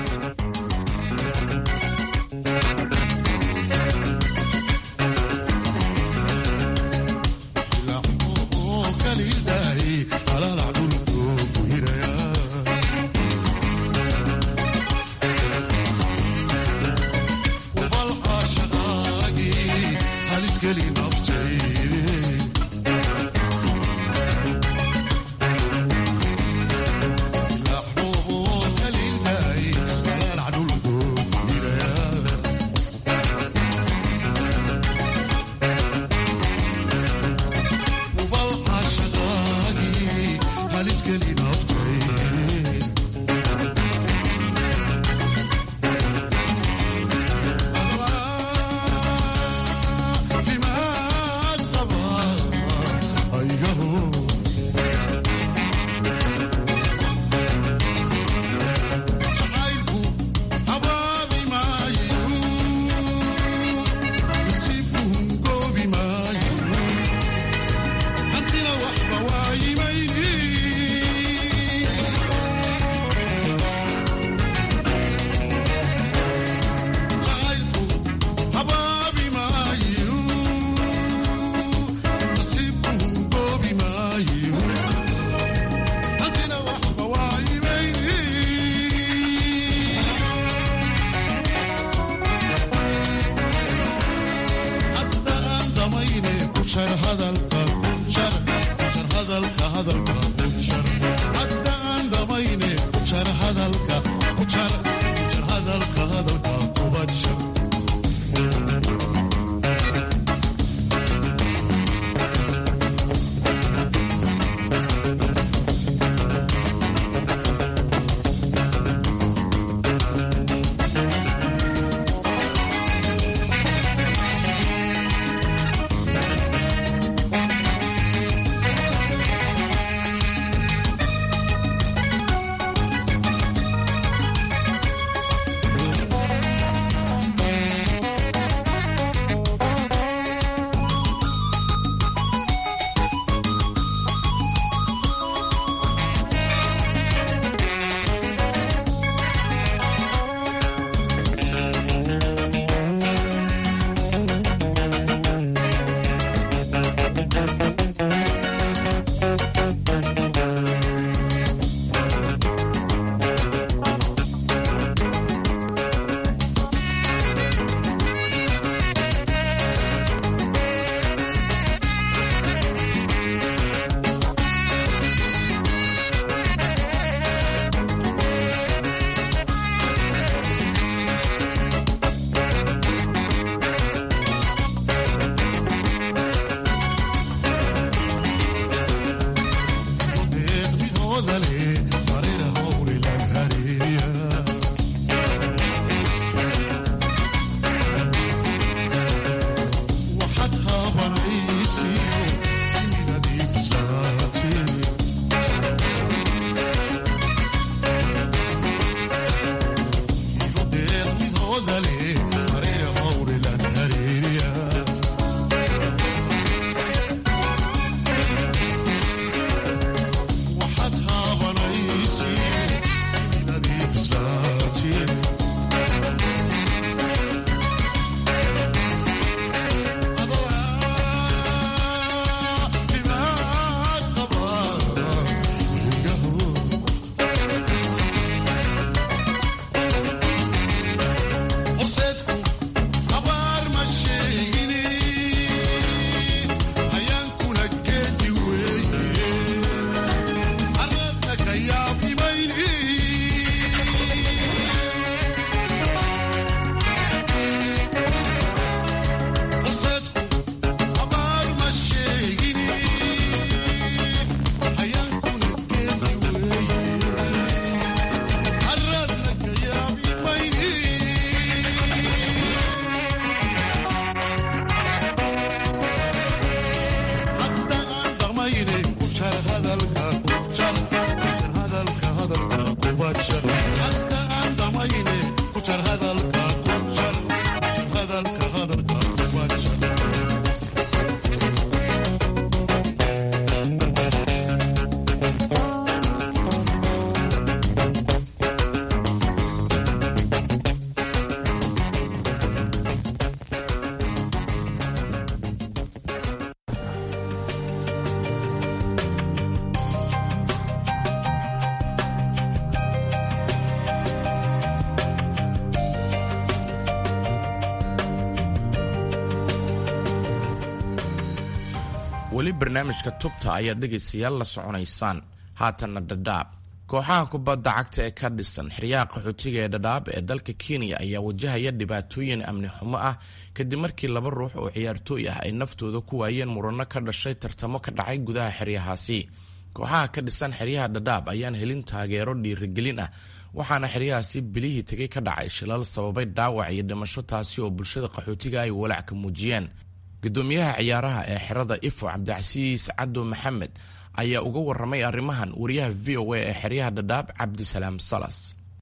weli barnaamijka tubta ayaad dhegaystayaal la soconaysaan haatanna dhadhaab kooxaha kubadda cagta ee ka dhisan xeryaha qaxootiga ee dhadhaab ee dalka kenya ayaa wajahaya dhibaatooyin amni xumo ah kadib markii laba ruux oo ciyaartooy ah ay naftooda ku waayeen muranno ka dhashay tartamo ka dhacay gudaha xeryahaasi kooxaha ka dhisan xeryaha dhadhaab ayaan helin taageero dhiirigelin ah waxaana xeryahaasi bilihii tegay ka dhacay shilal sababay dhaawac iyo dhimasho taasi oo bulshada qaxootiga ay walaac ka muujiyeen gudoomiyaha ciyaaraha ee xerada ifo cabdicasiis caddo maxamed ayaa uga waramay arrimahan wariyaha v o a ee xeryaha dhadhaab cabdisalaam salas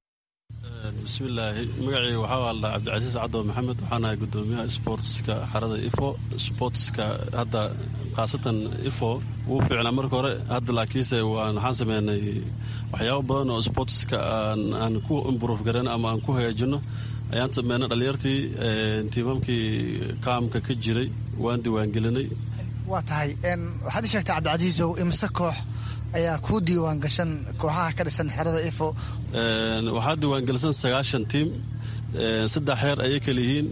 bismillaahi magacii waxaa aldhaa cabdicasiis caddo maxamed waxaanahay gudoomiyaha sportska xerada ifo sportska hadda khaasatan ifo wuu fiicnaa marka hore hadda laakiinse waxaan sameynay waxyaabo badan oo sportska aan ku improve garan ama aan ku hagaajino ayaan sameynay dhalinyartii tiimamkii kaamka ka jiray waan diiwaangelinay waa tahay waxaad i sheegtay cabdicasiisow imse koox ayaa kuu diiwaan gashan kooxaha ka dhisan xerada ifo waxaa diiwaangelisan sagaashan tiim saddex heer ayay kala yihiin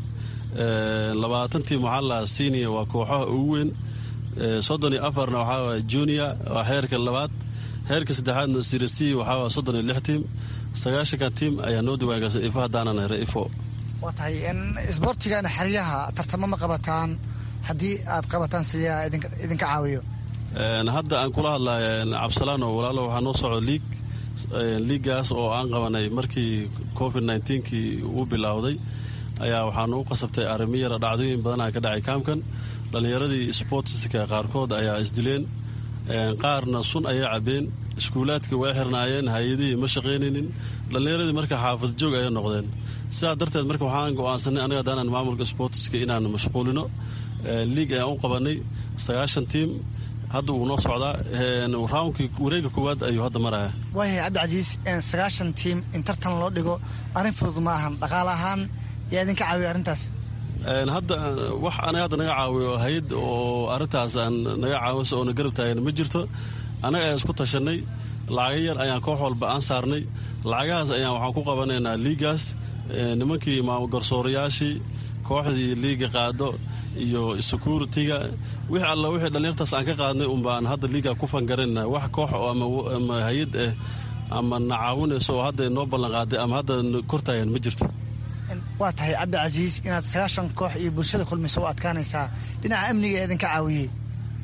labaatan tiim waxaa lahaa senior waa kooxaha ugu weyn soddon iyo afarna waxaa junior waa heerka labaad heerka saddexaadna sirasi waxaa soddon iyo lix tiim sagaashanka tiim ayaa noo diiwaangelsan ifo haddaanan hera ifo waa tahay isboortigana xeryaha tartamo ma qabataan haddii aad qabataan siyaa idinka caawiyo hadda aan kula hadlay cabsalaan oo walaalo waxaa noo socdo liig liigaas oo aan qabanay markii covid nkii uu bilowday ayaa waxaanu u qasabtay arrimo yara dhacdooyin badanaa ka dhacay kaamkan dhallinyaradii sportska qaarkood ayaa isdileen qaarna sun ayay cabeen iskuulaadkii way xirnaayeen hay-adihii ma shaqaynaynin dhallinyaradii marka xaafad joog ayay noqdeen sidaa darteed marka waxaan go-aansanay aniga haddaanan maamulka sportska inaan mashquulino liig ayaan u qabanay sagaashan tiim hadda wuu noo socdaa raankii wareega koowaad ayuu hadda maraya waayahay cabdicasiis sagaashan tiim in tartan loo dhigo arrin fudud ma ahan dhaqaale ahaan yaa idinka caawiya arrintaas hadda wax anaga hadda naga caawiyo hay-ad oo arrintaas aan naga caawisa oona garab taagan ma jirto annaga ayaan isku tashanay lacaga yar ayaan koox walba aan saarnay lacagahaas ayaan waxaan ku qabanaynaa liigaas nimankii garsoorayaashii kooxdii liiga qaado iyo securitiga wixii alla wixii dhallinyartaas aan ka qaadnay unbaan hadda liiga ku fangarayna wax koox ama hay-ad ah ama na caawinayso oo hadda noo ballan qaaday ama hadda kortaagan ma jirto waa tahay cabdicasiis inaad sagaashan koox iyo bulshada kulmayso u adkaanaysaa dhinaca amniga ee idinka caawiyey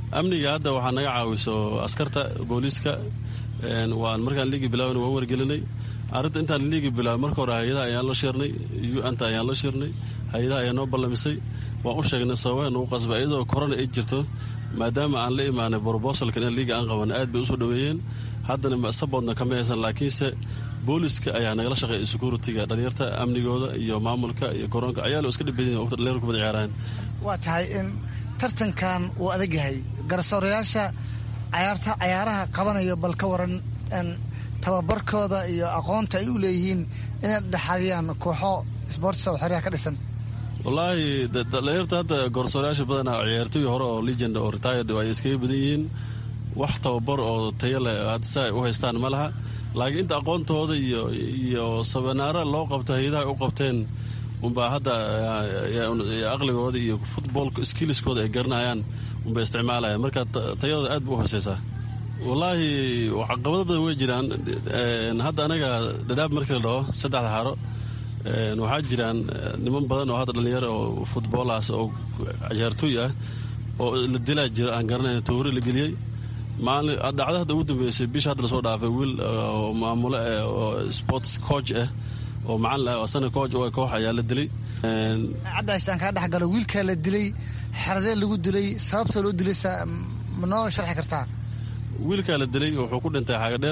amniga hadda waxaa naga caawiso askarta booliiska waan markaan liigi bilaaban waan wargelinay arrinta intaan liigi bilaabay marka hore hay-adaha ayaan la shirnay u-anta ayaan la shirnay hay-adaha ayaa noo ballamisay waan u sheegnay sababa nagu qasba iyadoo korona ay jirto maadaama aan la imaanay brobosalkan in liiga aan qaban aad bay usoo dhaweeyeen haddana saboodna kama haysan laakiinse booliska ayaa nagala shaqeeya security-ga dhalinyarta amnigooda iyo maamulka iyo garoonka ayaa lo iska dhibadin dhalinyar kubada ciyaaraan waa tahay in tartankan uu adag yahay garsoorayaasha cayaarta cayaaraha qabanayo bal ka waran tababarkooda iyo aqoonta ay u leeyihiin inay dhexadiyaan kooxo sboortisa oo xeryaha ka dhisan wallaahi dhalinyarta hadda gorsoorayaasha badana ciyaartooy hore oo legend oo retired ay iskaga badan yihiin wax tababar oo tayo leh hadda si ay u haystaan ma laha laakiin inta aqoontooda iyo iyo sabanaara loo qabto hay-adaha ay u qabteen unbaa hadda aqligooda iyo footballka skilliskooda ay garanayaan unbay isticmaalayaan marka tayadooda aad bu u hooseysaa wallaahi caqabado badan way jiraan hadda anaga dhadhaab markii la dhaho saddexda xaro waxaa jiraan niman badan oo hadda dhalinyaro oo futboolaas oo ciyaartooy ah oo la dilaa jira aan garanayn toori la geliyey dhacdo hadda ugu dambeysay bisha hadda lasoo dhaafay wiil maamule oo sports coach ah oo macalin ah asana coach oo koox ayaa la dilay cabdicays aan kaa dhexgalo wiilkaa la dilay xeradee lagu dilay sababta loo dilay ma noo sharxi kartaa wiilkaa la dilay wuxuu ku dhintay xagadheer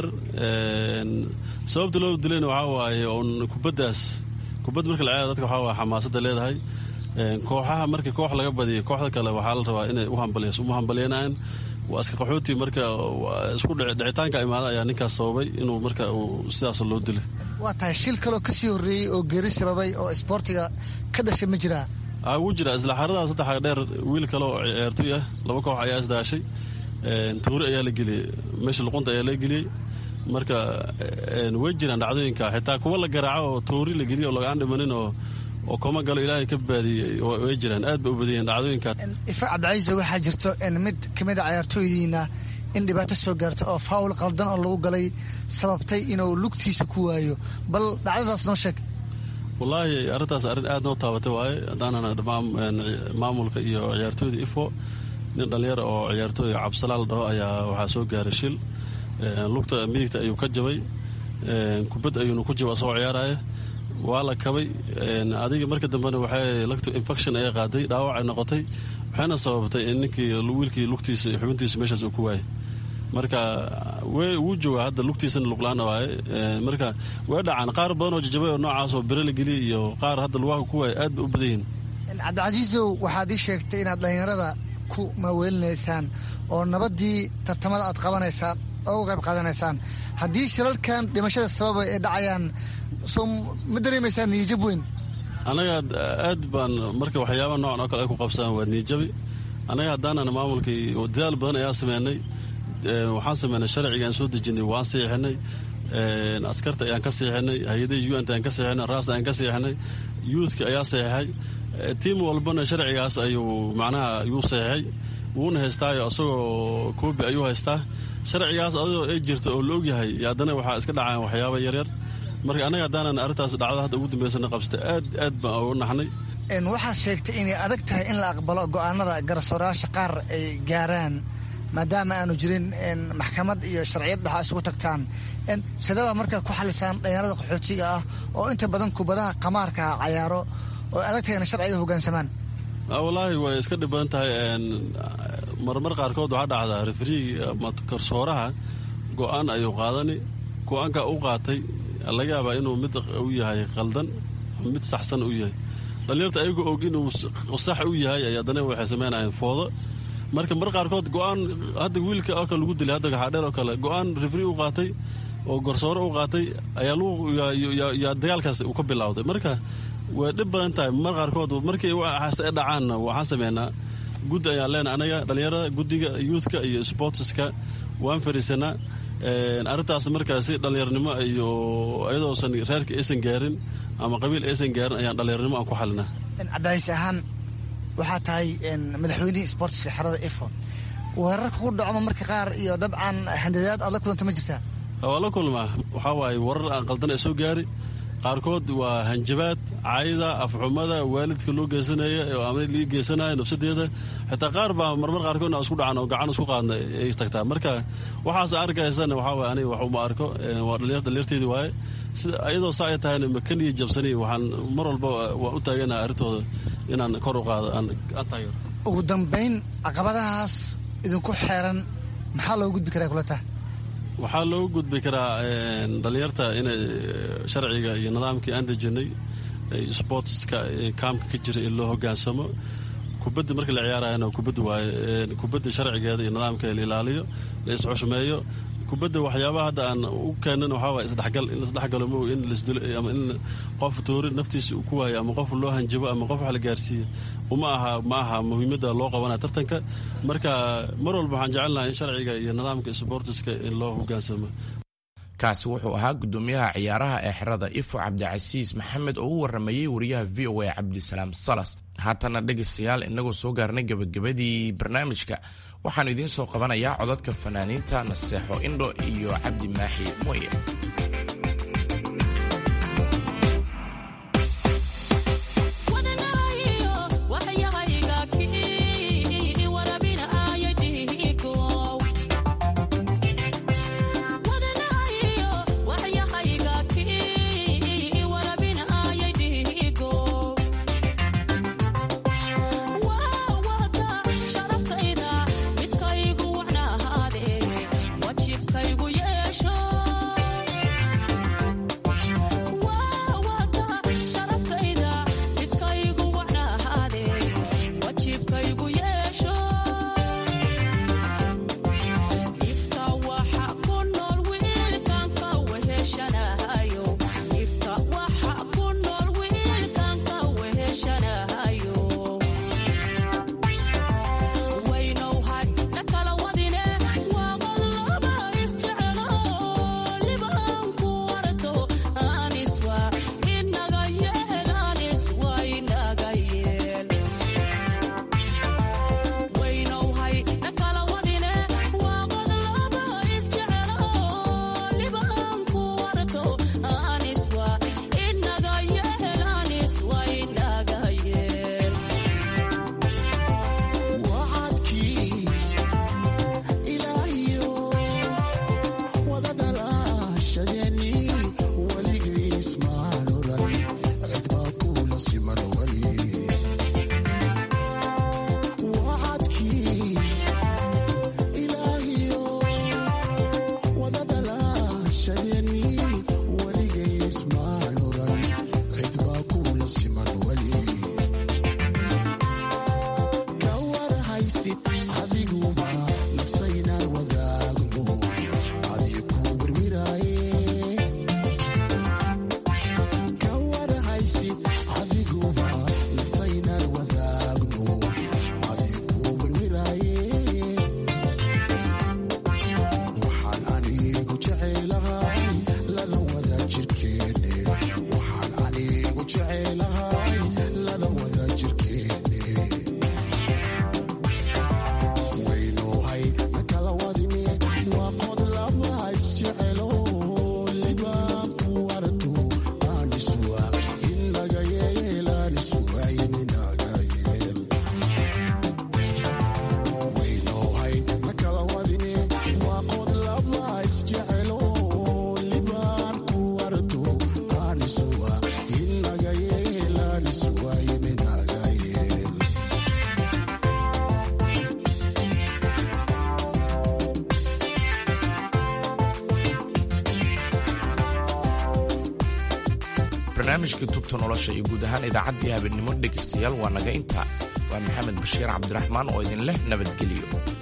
sababta loo dilayna waxaa waaye oon kubaddaas kubad marka la ciyaara dadka waxaa waaye xamaasadda leedahay kooxaha markii koox laga badiyo kooxda kale waxaa la rabaa inay u hambaliyso uma hambalyanaan waa iska qaxooti marka isku dhicitaanka imaada ayaa ninkaas sababay inuu marka sidaas loo dilay waa tahay shil kaloo kasii horreeyey oo geeri sababay oo isboortiga ka dhashay ma jiraa wuu jira isla xaradaas saddex dheer wiil kale oo ciyaartoy ah laba koox ayaa isdaashay tuuri ayaa la geliyey meesha luqunta ayaa la geliyey marka way jiraan dhacdooyinka xitaa kuwa la garaaco oo tuuri la geliyo oo lagaan dhimanin oo oo koma galo ilaahay ka baadiyey way jiraan aad bay u badiyeen dhacdooyinka ifa cabdicaiise waxaa jirto mid kamid a cayaartooydiina in dhibaato soo gaarta oo faawul qaldan oo lagu galay sababtay inuu lugtiisa ku waayo bal dhacdadaas noo sheeg wallaahi arrintaas arrin aad noo taabatay waaye haddaanana maamulka iyo ciyaartooyda ifo nin dhallinyara oo ciyaartooyga cabsalaal dhaho ayaa waxaa soo gaaray shil lugta midigta ayuu ka jabay kubad ayuuna ku jaba soo ciyaaraya waa la kabay adiga marka dambena waxay lagto infection ay qaaday dhaawac ay noqotay waxayna sababtay in ninkii wiilkii lugtiisa iyo xubintiisa meeshaas uu ku waayay marka wuu joogaa hadda lugtiisana luqlaan waaye marka way dhacaan qaar badan oo jajabay oo noocaas oo bere la geliyay iyo qaar hadda lugaha ku waaya aad bay u badan yihiin cabdicasiisow waxaad ii sheegtay inaad dhallinyarada ku maaweelinaysaan oo nabaddii tartamada aad qabanaysaan oo u qayb qaadanaysaan haddii shilalkan dhimashada sababa ay dhacayaan soo ma dareemaysaan niyijab weyn annaga aad baan marka waxyaaba noocan oo kale ay ku qabsadaan waa niijabi annaga haddaanan maamulkii dadaal badan ayaa sameynay waxaan sameynay sharcigaan soo dejinay waan siixinay askarta ayaan ka siixinay hay-adaha unt ayaan ka siixinay raas ayaan ka siixinay youthka ayaa seexay tiim walbana sharcigaas ayuu macnaha yuu seexay wuuna haystaayo isagoo koobi ayuu haystaa sharcigaas adoo ay jirto oo la ogyahay haddana waxaa iska dhacaan waxyaaba yaryar marka annaga haddaanan arrintaas dhacda hadda ugu dambeysana qabsta aad aad baan ugu naxnay waxaad sheegtay inay adag tahay in la aqbalo go'aanada garsoorayaasha qaar ay gaaraan maadaama aanu jirin maxkamad iyo sharciyad dhaxa isugu tagtaan sidaba markaa ku xalisaan dhalinyarada qaxootiga ah oo inta badan kubadaha qamaarkaa cayaaro oo adag tahay inay sharciga hogaansamaan wallaahi way iska dhib badan tahay marmar qaarkood waxaa dhacdaa refriigi ama garsooraha go-aan ayuu qaadani go-aanka u qaatay laga yaabaa inuu mid u yahay qaldan ama mid saxsan u yahay dhalinyarta ayagoo og inuu sax u yahay ay haddana waxay sameynayeen foodo marka mar qaarkood go-aan hadda wiilka oo kale lagu dilay hadda gaxaadheer oo kale go-aan refri u qaatay oo garsoore u qaatay ayaa dagaalkaas uu ka bilowday marka way dhib badan tahay mar qaarkood markii waxaas ay dhacaanna waxaan sameynaa guddi ayaan leenahay anaga dhalinyarada guddiga youthka iyo sportska waan fariisanaa arrintaas markaa si dhallinyarnimo iyo iyadoosan reerka aysan gaarin ama qabiil aysan gaarin ayaan dhallinyarnimo aan ku xalinaa cabdicaiis ahaan waxaa tahay madaxweynihii sportska xerada ifo weerarka ku dhacmo marka qaar iyo dabcan handadaad aad la kulanta ma jirtaa waa la kulmaa waxaa waaye warar aan qaldan ee soo gaari qaarkood waa hanjabaad caayda afxumada waalidka loo geysanaya ama lii geysanaya nafsadeeda xitaa qaar baa marmar qaarkood isku dhacan oo gacan isku qaadna ay tagtaa marka waxaas arkaysana waxaa waye aniga wax uma arko waa dhalinyarteedii waaye sida iyadoo saa ay tahayna makaniya jabsani waxaan mar walba waan u taaganaha arrintooda inaan kor u qaado aan taageero ugu dambayn caqabadahaas idinku xeeran maxaa loo gudbi karaa kula taha waxaa loogu gudbi karaa dhalinyarta inay sharciga iyo nidaamkii aan dejinay sportska kaamka ka jira in loo hogaansamo kubadda marka la ciyaarayana kubadda waaye kubadda sharcigeeda iyo nidaamkeeda la ilaaliyo la isxushmeeyo kubadda waxyaabaha hadda aan u keenan waxaa waay isdhexgal in laisdhexgalo ma in lasdilo ama in qof toori naftiisa uu ku waayo ama qof loo hanjabo ama qof wax la gaarsiiyo uma aha ma aha muhiimadda loo qabanaya tartanka marka mar walba waxaan jecelnahay in sharciga iyo nidaamka sboortiska in loo hogaansamo kaasi wuxuu ahaa gudoomiyaha ciyaaraha ee xerada ifo cabdicasiis maxamed oo u waramayey wariyaha v o a cabdisalaam salas haatana dhegaystayaal inagoo soo gaarnay gebagabadii barnaamijka waxaan idiin soo qabanayaa codadka fanaaniinta naseexo indho iyo cabdi maaxi mooye barnaamijka tubta nolosha iyo guud ahaan idaacaddii habeenimo dhegaystayaal waa naga intaa waa maxamed bashiir cabdiraxmaan oo idin leh nabadgelyo